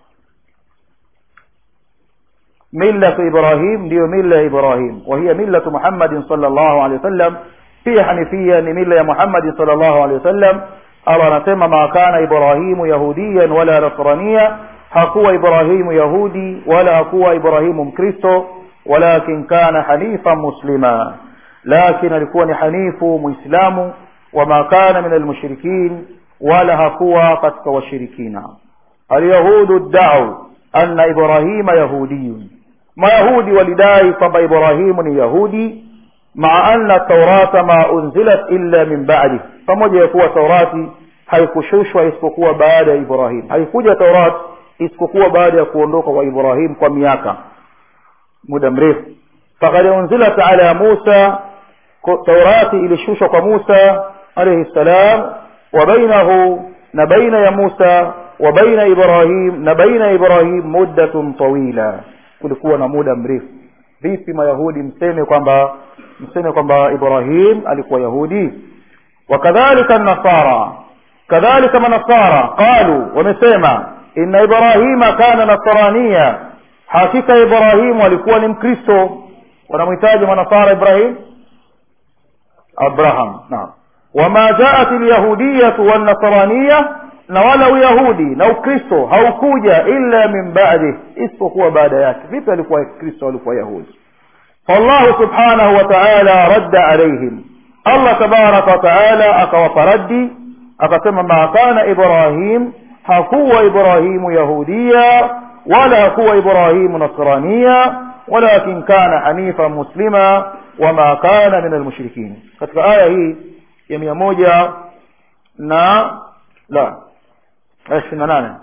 millatu ibrahim ndiyo milla ya ibrahim wa hiya millatu muhammadin sala llahu alehi wasallam pia hanifia ni milla ya muhammadin sala llahu alehi wasallam allah anasema ma kana ibrahimu yahudiyan wala nasrania hakuwa ibrahimu yahudi wala hakuwa ibrahimu mkristo walakin kana hanifan muslima lakin alikuwa ni hanifu muislamu wama kana min almushrikin wala hakuwa katika washirikina alyahudu ddau anna ibrahima yahudiyun mayahudi walidai kwamba ibrahimu ni yahudi maa anna taurata ma unzilat illa min badi pamoja ya kuwa taurati haikushushwa isipokuwa baada ya ibrahim haikuja taurat isipokuwa baada ya kuondoka kwa ibrahim kwa miaka muda mrefu fakad unzilat ala musa taurati ilishushwa kwa musa alaihi ssalam wa bainahu na baina ya musa wa baina ibrahim na baina ibrahim muddatun tawila kulikuwa na muda mrefu vipi mayahudi mseme kwamba mseme kwamba ibrahim alikuwa yahudi wakadhalika nasara kadhalika manasara qalu wamesema inna ibrahima kana nasrania hakika ibrahimu alikuwa ni mkristo wanamhitaji manasara ibrahim abraham naam wama jaat lyahudiyatu wannasraniya na wala uyahudi na ukristo haukuja illa min badi isipokuwa baada yake vipi alikuwa kristo alikuwa yahudi fallahu subhanahu wa taala radda alaihim allah tabaraka wa taala akawapa raddi akasema ma kana ibrahim hakuwa ibrahimu yahudiya wala hakuwa ibrahimu nasraniya walakin kana hanifa muslima wama kana min almushrikin katika aya hii ya mia moja na la aya ishirini na nane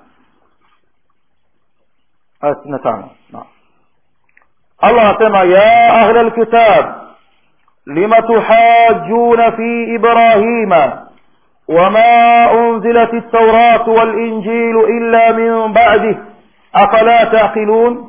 aya sitini na tano allah anasema ya ahla lkitab lima tuhajuna fi ibrahima وما أنزلت التوراة والإنجيل إلا من بعده أفلا تعقلون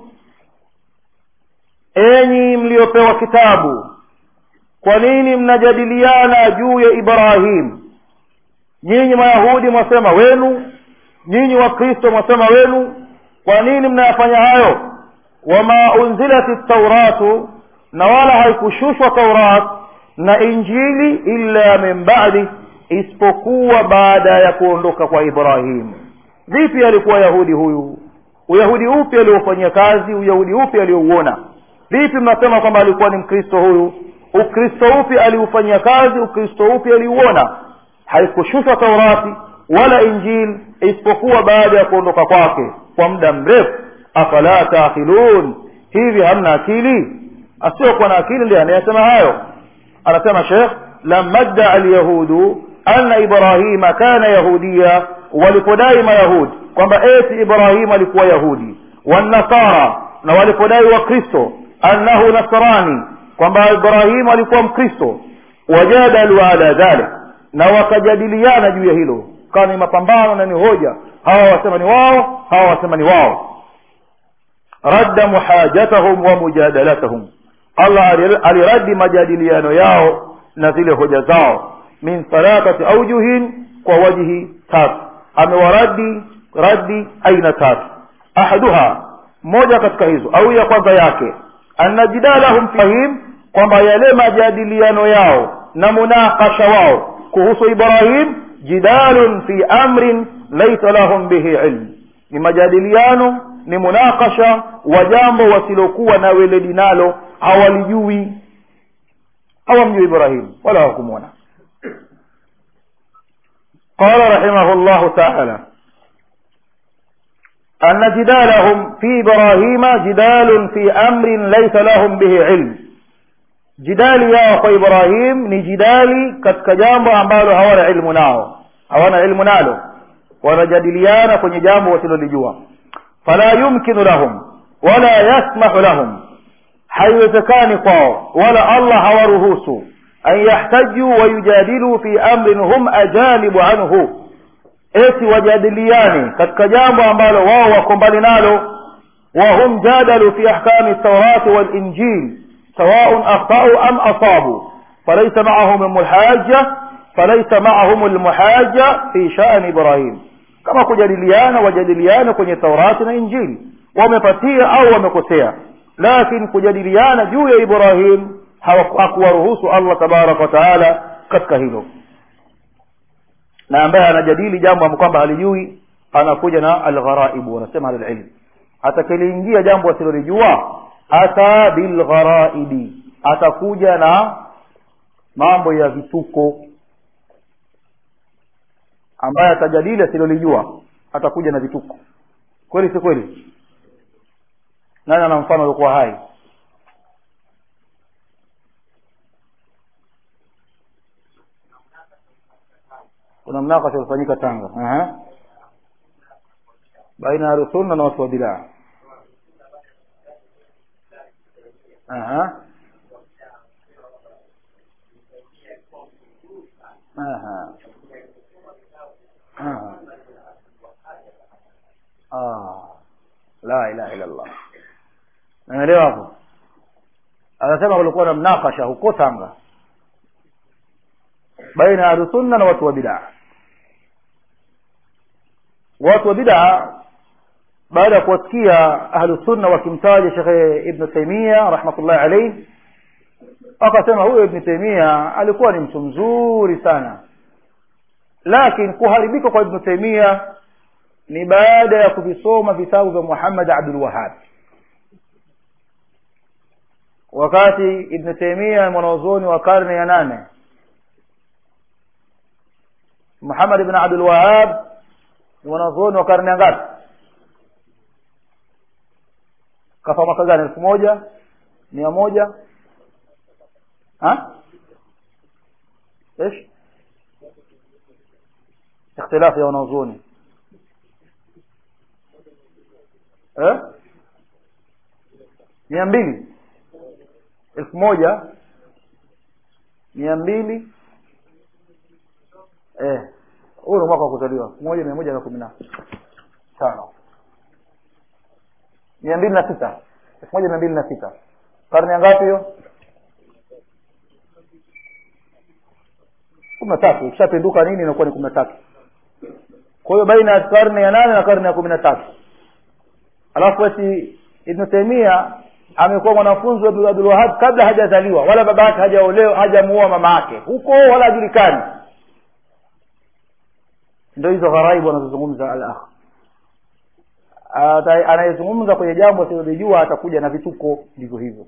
enyi mliopewa kitabu kwa nini mnajadiliana juu ya ibrahim nyinyi mayahudi mwasema wenu nyinyi wakristo mwasema wenu kwa nini mnayafanya hayo wama unzilat tauratu na wala haikushushwa taurat na injili illa min badi isipokuwa baada ya kuondoka kwa ibrahim vipi alikuwa yahudi huyu uyahudi upi aliofanyia kazi uyahudi upi aliouona vipi mnasema kwamba alikuwa ni mkristo huyu ukristo upi aliufanyia kazi ukristo upi aliuona haikushushwa taurati wala injili isipokuwa baada ya kuondoka kwake kwa muda mrefu afala taakilun hivi hamna akili asiyokuwa na akili ndiye anayesema hayo anasema shekh lama ddaa alyahudu anna ibrahima kana yahudiya walipodai mayahudi kwamba eti ibrahimu alikuwa yahudi wanasara na walipodai wakristo annahu nasrani kwamba ibrahimu alikuwa mkristo wajadalu ala dhalik na wakajadiliana juu ya hilo kawa ni mapambano na ni hoja hawa wasema ni wao hawa wasema ni wao radda muhajatahum wa mujadalatahum allah aliradi majadiliano yao na zile hoja zao min thalathati aujuhin kwa wajhi tatu amewaradi radi aina tatu ahaduha moja katika hizo au ya kwanza yake anna jidalahum fihim kwamba yale majadiliano yao na munakasha wao kuhusu ibrahim jidalun fi amrin laisa lahum bihi ilm ni majadiliano ni munakasha wa jambo wasilokuwa na weledi nalo hawalijui hawamjui ibrahim wala hawakumwona قال رحمه الله تعالى أن جدالهم في إبراهيم جدال في أمر ليس لهم به علم جدال يا أخو إبراهيم ni jidali katika jambo ambalo hawana ilmu nao hawana ilmu nalo wanajadiliana kwenye jambo wasilolijua fala yumkinu lahum wala yasmahu lahum haiwezekani kwao wala allah hawaruhusu an yahtaju wayujadilu fi amrin hum ajanibu anhu eti wajadiliane katika jambo ambalo wao wako mbali nalo wahum jadalu fi ahkami taurati walinjil sawaun akhtau am asabu falaisa maahum lmuhaja falaisa maahum lmuhaja fi shani ibrahim kama kujadiliana wajadiliane kwenye taurati na injili wamepatia au wamekosea lakin kujadiliana juu ya ibrahim hakuwaruhusu allah tabaraka wataala katika hilo na ambaye anajadili jambo ambalo kwamba halijui anakuja na algharaibu wanasema ahlulilm atakiliingia jambo asilolijua ata bilgharaibi atakuja na mambo ya vituko ambaye atajadili asilolijua atakuja na vituko kweli si kweli nani ana mfano uliokuwa hai kuna mnakasha ulifanyika tanga Aha. baina ya ahlusunna na watu wa bidaa Aha. Aha. Aha. Ah. la ilaha illa allah naelewa hapo anasema kulikuwa na mnakasha huko tanga baina ya ahlusunna na watu wa bidaa watu wa bidaa baada ya kuwasikia ahlusunna wakimtaja shekhe ibnu taimia rahmatullahi alaihi akasema huyo ibnu taimia alikuwa ni mtu mzuri sana lakini kuharibika kwa ibnu taimia ni baada ya kuvisoma vitabu vya muhammad abdul wahab wakati ibnu taimia mwanazuoni wa karne ya nane muhammad ibn abdul wahab ni mwanazuoni wa karne ya ngapi kafa mwaka gani elfu moja mia moja ايش اختلاف يا wanazuoni eh mia mbili elfu moja mia mbili eh huu ni mwaka wa kuzaliwa elfu moja mia moja na kumi na tano mia mbili na sita elfu moja mia mbili na sita karne ya ngapi hiyo kumi na tatu ikishapinduka nini inakuwa ni kumi na tatu kwa hiyo baina ya karne ya nane na karne ya kumi na tatu alafu ati ibnu taimia amekuwa mwanafunzi wa abdulwahab kabla hajazaliwa wala baba yake hajaolewa hajamuoa mama yake huko wala hajulikani ndo hizo gharaibu anazozungumza al akh anayezungumza kwenye jambo asilolijua atakuja na vituko ndivyo hivyo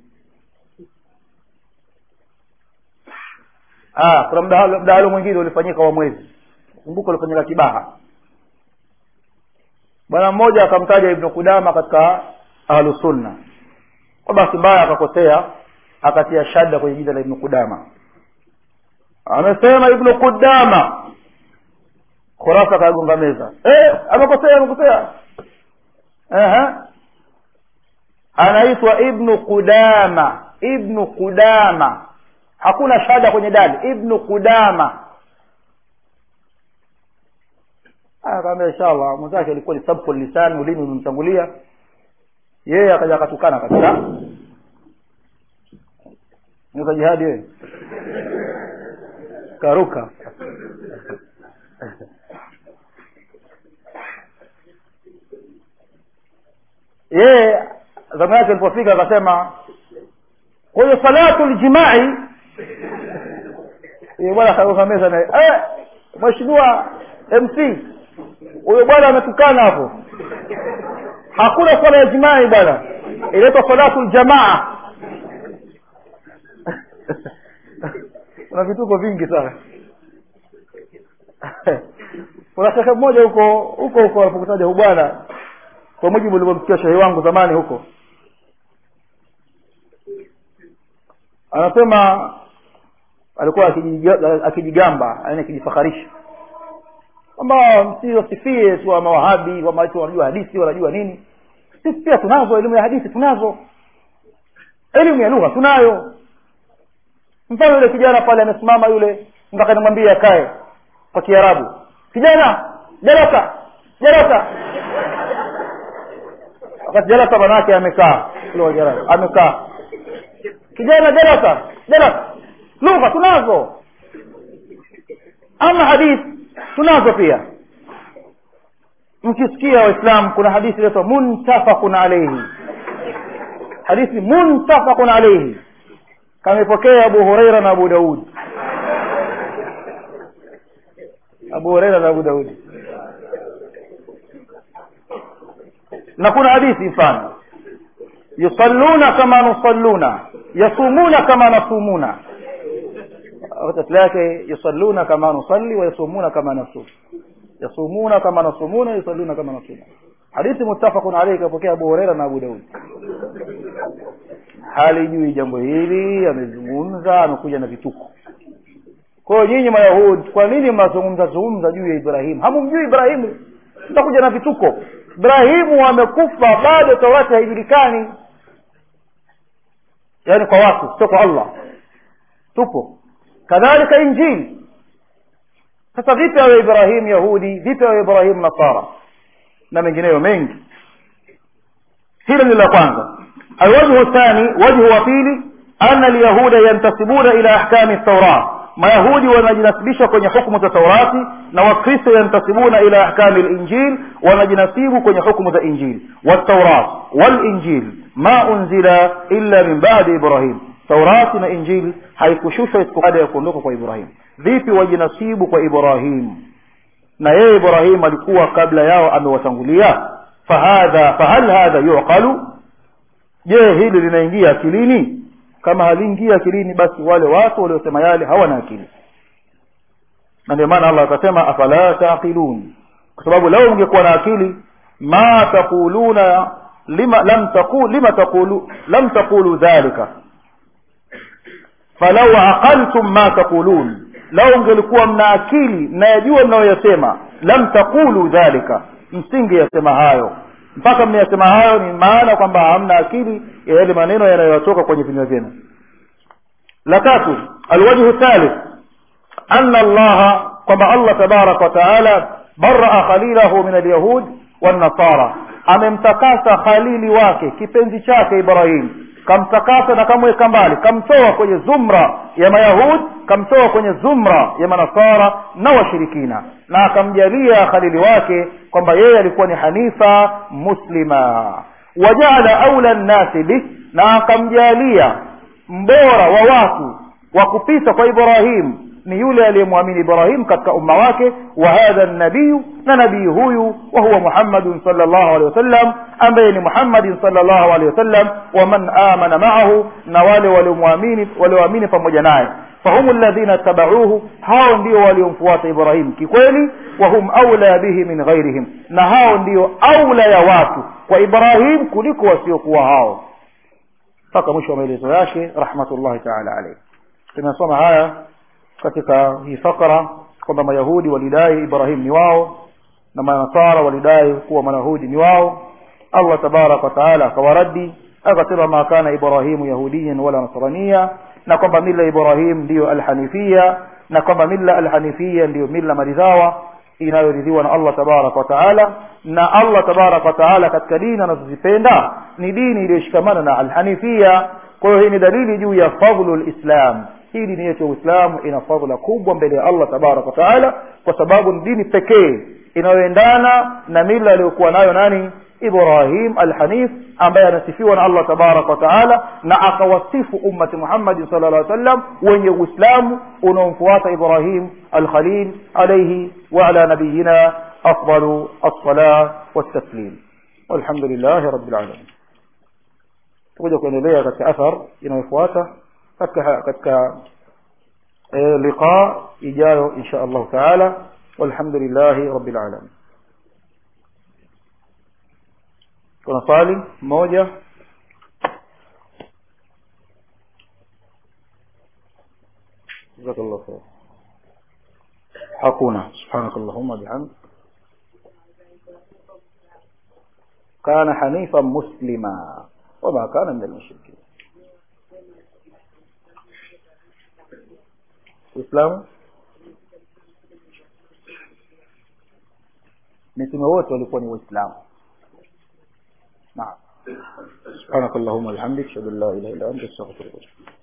ah kuna mdahalo, mdahalo mwingine ulifanyika wa mwezi kumbuka ulifanyika kibaha bwana mmoja akamtaja ibnu kudama katika ahlusunna kwa bahati mbaya akakosea akatia shada kwenye jina la ibnu kudama amesema ibnu kudama khurafa akagonga meza eh, amekosea amekosea anaitwa ibnu kudama ibnu kudama hakuna shada kwenye dali ibnu kudama akaambia inshallah mwenzake alikuwa ni sabku lisani ulimi umemtangulia yeye akaja akatukana kabisa niza jihadi wewe karuka yeye zamu yake ilipofika akasema kwa hiyo salatu ljimai bwana akaruka meza naye eh, mheshimiwa mc huyo bwana ametukana hapo hakuna swala ya jimai bwana inaitwa salatu ljamaa kuna vituko vingi sana kuna shekhe mmoja huko huko huko alipokutaja hu bwana kwa mujibu ulivyomsikia shehe wangu zamani huko anasema alikuwa akijigamba yani akijifakharisha kwamba msiosifie tu wa mawahabi kwamba tu wanajua hadithi wanajua nini sisi pia tunazo elimu ya hadithi tunazo elimu ya lugha tunayo mfano yule kijana pale amesimama yule mpaka nimwambie akae kwa kiarabu kijana jalasa jalasa wakati jalasa manake amekaa amekaa kijana jalasa jalasa lugha tunazo ama hadithi tunazo pia mkisikia waislamu kuna hadithi inaitwa muntafaqun alaihi hadithi muntafaqun alaihi kamepokea abu hureira na abu daud abu hureira na abu daudi na kuna hadithi mfano yusalluna kama nusalluna yasumuna kama nasumuna tatu yake yusalluna kama nusalli wa yasumuna kama nasum yasumuna kama nasumuna yusalluna kama nasuma hadithi muttafaqun alayhi kapokea abu hureira na abu daud halijui jambo hili amezungumza amekuja na vituko kwa hiyo nyinyi mayahudi kwa nini mnazungumza zungumza juu ya ibrahimu hamumjui ibrahimu mtakuja na vituko ibrahimu amekufa bado taurati haijulikani yaani kwa watu sio kwa allah tupo kadhalika injili sasa vipi awe ibrahim yahudi vipi awe ibrahim nasara na mengineyo mengi hilo ni la kwanza alwajhu thani wajhu wa pili ana alyahuda yantasibuna ila ahkami taurat mayahudi wanajinasibisha kwenye hukumu za taurati na wakristo yantasibuna ila ahkami linjil wanajinasibu kwenye hukumu za injil waltaurat walinjil ma unzila illa min badi ibrahim taurati na injili haikushushwa isipokuwa baada ya kuondoka kwa ibrahim vipi wajinasibu kwa ibrahim na yeye ibrahim alikuwa kabla yao amewatangulia fahadha fahal hadha yuqalu je hili linaingia akilini kama haliingia akilini basi wale watu waliosema yale hawana akili na ndio maana allah akasema afala taqilun kwa sababu lau ungekuwa na akili ma taquluna lima lam taqul lima taqulu lam taqulu dhalika falau aqaltum ma taqulun lau ungelikuwa mna akili mnayajua mnayoyasema lam taqulu dhalika msingeyasema hayo mpaka mnayasema hayo ni maana kwamba hamna akili ya yale maneno yanayotoka kwenye vinywa vyenu la tatu alwajhu thalith anna allaha kwamba allah tabaraka wa taala baraa khalilahu min alyahud wannasara amemtakasa khalili wake kipenzi chake ibrahim kamtakasa na kamweka mbali kamtoa kwenye zumra ya mayahud kamtoa kwenye zumra ya manasara na washirikina na akamjalia khalili wake kwamba yeye alikuwa ni hanifa muslima wajaala aula nnasi bih na akamjalia mbora wa watu wa kupita kwa ibrahim ni yule aliyemwamini ibrahim katika umma wake wa hadha nabiyu na nabii huyu wa huwa muhammadun sal llahu alehi wasallam ambaye ni muhammadin sal llahu alehi wasallam waman amana maahu na wale waliomwamini walioamini pamoja naye fahumu ladhina tabauhu hao ndio waliomfuata ibrahim kikweli wahum aula bihi min ghairihim na hao ndio aula ya watu kwa ibrahim kuliko wasiokuwa hao mpaka mwisho wa maelezo yake rahmatullahi taala alaihi tumesoma haya katika hii fakra kwamba mayahudi walidai ibrahim ni wao na manasara walidai kuwa mayahudi ni wao allah tabaraka wataala akawaradi akasema ma kana ibrahimu yahudiyan wala nasrania na kwamba mila ibrahim ndiyo alhanifia na kwamba mila alhanifia ndiyo mila maridhawa inayoridhiwa na allah tabaraka wataala na allah tabaraka wataala katika dini anazozipenda ni dini iliyoshikamana na alhanifia kwa hiyo hii ni dalili juu ya fadlu lislam hii dini yetu ya uislamu ina fadhila kubwa mbele ya allah tabaraka wataala kwa sababu ni dini pekee inayoendana na mila aliyokuwa nayo nani ibrahim alhanif ambaye anasifiwa na allah tabaraka wataala na akawasifu ummati muhammadin sala llah sallam wenye uislamu unaomfuata ibrahim alkhalil alaihi waala nabiyina afdalu alsala waltaslim walhamdu lillahi rabi lalamin tukuja kuendelea katika athar inayofuata katika katika e, liqa ijayo insha allahu taala walhamdu lillahi rabbil alamin kuna swali moja jazakallah khair hakuna subhanakallahumma bihamd كان حنيفا مسلما وما كان من المشركين uislamu mitume wote walikuwa ni waislamu naam subhanakallahumma bihamdik ashhadu an la ilaha illa anta astaghfiruka